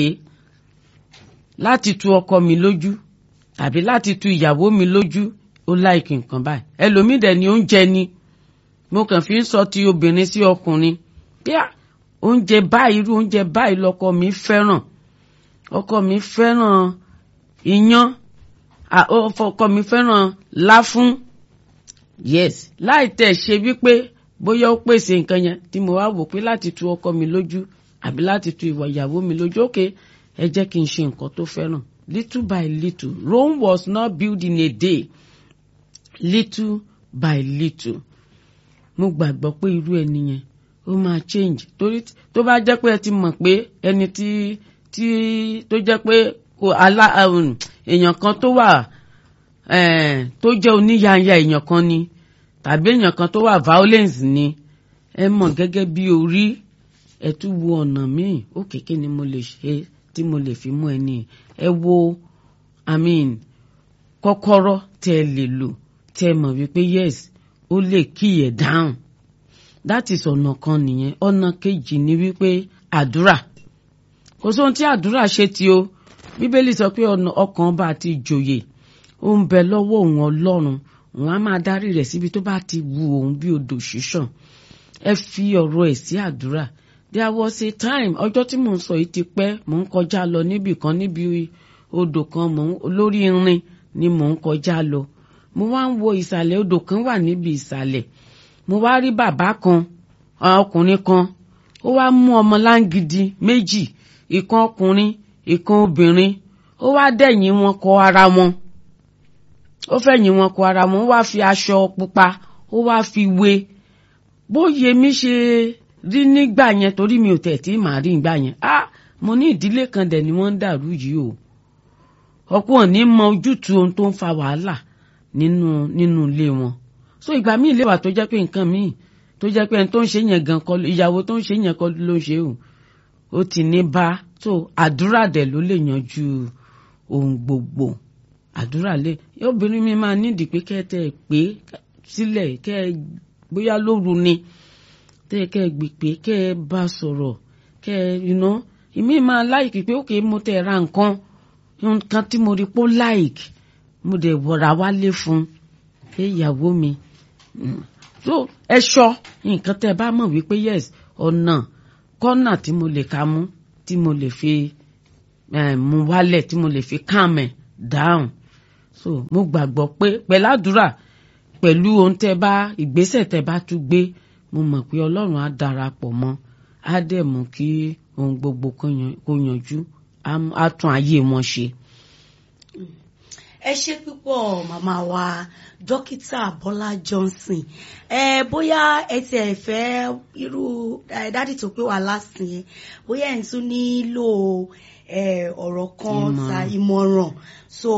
[SPEAKER 3] láti tu ọkọ mi lójú tàbí láti tu ìyàwó mi lójú ó láìkì nǹkan báyìí ẹlòmíì dẹ̀ ni oúnjẹ ni mo kàn fi ń sọ ti obìnrin sí ọkùnrin bí à oúnjẹ báyìí irú oúnjẹ báyìí lọkọ mi fẹ́ràn ọkọ mi fẹ́ràn iyán à, ó- ọkọ mi fẹ́ràn láfún yes láì tẹ̀ ṣe wípé bóyá ó pèsè nǹkan yẹn tí mo wá wò pé láti tu ọkọ mi lójú àbí láti tu ìwà ìyàwó mi lójú òkè ẹ jẹ́ kí n ṣe nǹkan tó fẹ́ràn little by little Rome was not built in a day little by little mo gbàgbọ́ pé irú ẹni yẹn ó máa change torí t- tó bá jẹ́ pé ẹ ti mọ̀ pé ẹni tí tí tó jẹ́ pé kò alá um, èèyàn kan tó wà eh, tó jẹ́ oníyanya èèyàn kan ni tàbí èèyàn kan tó wà violence ni ẹ mọ̀ gẹ́gẹ́ bí orí ẹ tún wo ọ̀nà míì ó kéèké ni mo lè ṣe tí mo lè fi mú ẹni ẹ wo i mean kọ́kọ́rọ́ tẹ́ ẹ lè lò tẹ́ ẹ mọ̀ wípé yes ó lè kí ẹ̀ dáhùn that is ọ̀nà kan nìyẹn ọ̀nà kejì ni wípé àdúrà kò sóhun tí àdúrà ṣe tí o bíbélì sọ pé ọ̀nà ọkàn bá ti jòyè ó ń bẹ lọ́wọ́ òun ọlọ́run òun á máa darí rẹ̀ síbi tó bá ti wu òun bí odò ṣíṣàn ẹ fi ọ̀rọ̀ ẹ̀ sí àdúrà there was a time ọjọ́ tí mò ń sọ yìí ti pẹ́ mò ń kọjá lọ níbì kan níbi odò kan mò ń lórí irin ni mò ń kọjá lọ mo wá ń wo ìsàlẹ̀ odò kan wà níbi ìsàlẹ̀ mo wá rí bàbá kan ọkùnrin kan ó wá mú ọmọ láǹgìdì méjì ìkan ọkùnrin ìkan obìnrin ó wá dẹ̀yìn wọn kọ ara wọn ó fẹ̀yìn wọn kọ ara wọn ó wá fi aṣọ pupa ó wá fi wé bóyè mi ṣe rí nígbà yẹn torí mi ò tẹ̀ tí màá rí nígbà yẹn ah mo ní ìdílé kan dẹ̀ ni wọ́n ń dàrú yìí o ọ̀pọ̀ ò ní mọ ojútùú ohun tó ń fa wàhálà nínú nínú ilé wọn so ìgbà míì lè wà tó jẹ́ pé nǹkan míì tó jẹ́ pé ẹni tó ń ṣe yẹn gan kọ́ ìyàwó tó ń ṣe yẹn kọ́ ló ń ṣe o ó ti ní bá so àdúrà dẹ̀ ló lè yanjú ohun gbogbo àdúrà lè obìnrin mi máa nídìí pé kẹ́ ẹ tẹ́ ẹ pé sílẹ̀ kẹ́ ẹ bóyá lóru ni tẹ́ ẹ kẹ́ ẹ gbé pé kẹ́ ẹ bá sọ̀rọ̀ kẹ́ ẹ iná ìmí máa láìkì pé ókè mo tẹ̀ ra nǹkan nǹkan tí mo rí pé ó láìkì mo dẹ̀ wọ̀ra wálé fún pé ìyàwó mi so ẹ ṣọ nǹkan tẹ́ ẹ bá mọ̀ wípé yes ọ̀nà kọ́nà tí mo lè ka mú tí mo lè fi mú wálẹ̀ tí mo lè fi calm ẹ̀ down so mo gbàgbọ́ pé pẹ̀lú àdúrà pẹ̀lú ohun tẹ́ bá ìgbésẹ̀ tẹ́ bá tún gbé mo mọ̀ pé ọlọ́run á darapọ̀ mọ́ á dẹ̀ mú kí ohun gbogbo kó yanjú á tún ayé wọn ṣe.
[SPEAKER 1] ẹ ṣe púpọ̀ màmá wa dókítà bọ́lá johnson ẹ bóyá ẹ tiẹ̀ fẹ́ irú dádì tó pé wà lásìn yẹn bóyá ẹ̀ ń tún nílò ọ̀rọ̀ kan ta ìmọ̀ràn so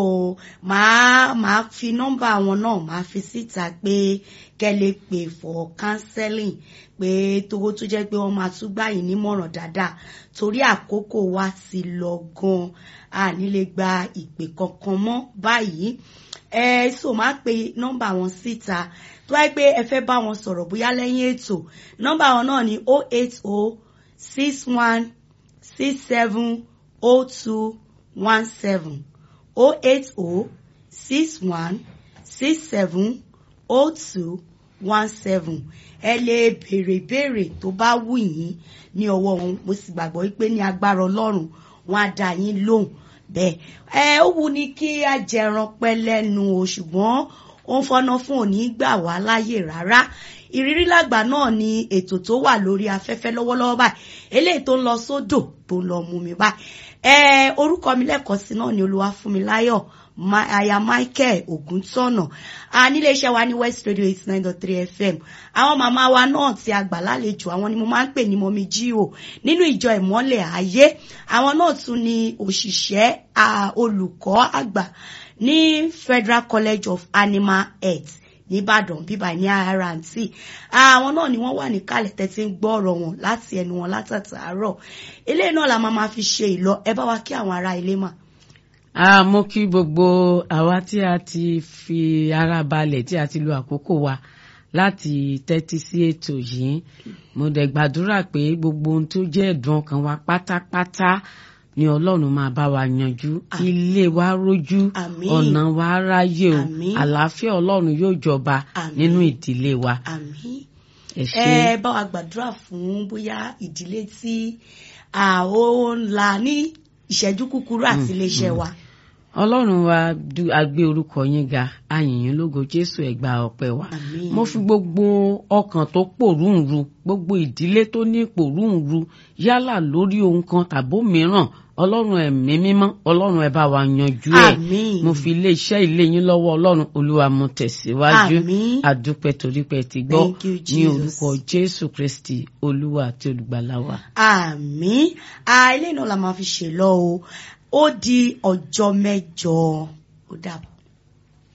[SPEAKER 1] màá màá fi nọ́mbà wọn náà màá fi síta pé kẹ́ lè pè for counseling pé tówó tó jẹ́ pé wọ́n máa tún gbà yín nímọ̀ràn dáadáa torí àkókò wa ti lọ gan a ní lè gba ìpè kankan mọ́ báyìí ẹ so máa pe nọ́mbà wọn síta tó wáyé pé ẹ fẹ́ bá wọn sọ̀rọ̀ bóyá lẹ́yìn ètò nọ́mbà wọn náà ni oh eight oh six one six seven oh two one seven oh eight oh six one six seven oh two one seven ẹ lè béèrè béèrè tó bá wù yín ní ọwọ́ wọn mo sì gbàgbọ́ pé ní agbára ọlọ́run wọn á dá yín lóhùn bẹ́ẹ̀ ẹ ó wù ní kí a jẹran pẹ́ lẹ́nu o ṣùgbọ́n ó ń fọ́nà fún òní gbà wá láyè rárá ìrírí làgbà náà ni ètò tó wà lórí afẹ́fẹ́ lọ́wọ́lọ́wọ́ báyìí eléyìí tó ń lọ sódò tó ń lọ mú mi báyìí ẹ orúkọ mi lẹ́ẹ̀kan sí náà ni Olúwafúnmiláyọ̀ aya Michael Ògúntọ̀nà a nílé iṣẹ́ wa ní West Radio eighty nine dot three FM àwọn màmá wa náà ti àgbà lálejò àwọn ni mo máa ń pè ní mọ́mí jíò nínú ìjọ ìmọ́lẹ̀ ayé àwọn náà tún ni òṣìṣẹ́ olùkọ́ àgbà ní Federal College of Animal Health nìbàdàn bíbà ní rnt àwọn náà ni wọ́n wà níkàlẹ̀ tẹ́tí ń gbọ́ ọ̀rọ̀ wọn láti ẹnu wọn látàtàárọ̀ eléyìí náà la máa ma fi ṣe ìlọ ẹ bá wa kí àwọn ará ilé mà.
[SPEAKER 3] a mú kí gbogbo àwa tí a ti fi ara balẹ̀ tí a ti lo àkókò wa láti tẹ́tí sí ètò yìí mo dẹ̀ gbàdúrà pé gbogbo ohun tó jẹ́ ẹ̀dùn ọkàn wa pátápátá ni ọlọ́run máa bá wa yanjú ilé wa rójú ọ̀nà wa ráyè o àlàáfíà ọlọ́run yóò jọba nínú ìdílé wa.
[SPEAKER 1] ẹ bá wa gbàdúrà fún bóyá ìdílé tí ó ń la ní ìṣẹ́jú kúkúrú àti iléeṣẹ́ wa.
[SPEAKER 3] ọlọ́run wa a gbé orúkọ yín ga ayìnyín lógo jésù ẹ̀gbà ọpẹ́ wa mo fi gbogbo ọkàn tó pòrúǹru gbogbo ìdílé tó ní pòrúǹru yálà lórí ohun kan tàbó mìíràn ọlọ́run ẹ̀mí mímọ́ ọlọ́run ẹ bá wa yanjú ẹ̀ mo fi ilé iṣẹ́ ilé yín lọ́wọ́ ọlọ́run olúwa mo tẹ̀síwájú àdúpẹ́ torí pé ti gbọ́ ní orúkọ jésù kristi olúwa àti olùgbàlà wa.
[SPEAKER 1] àmín ilé náà la máa fi ṣe lọ o ó di ọjọ́ mẹ́jọ ó dàbọ̀.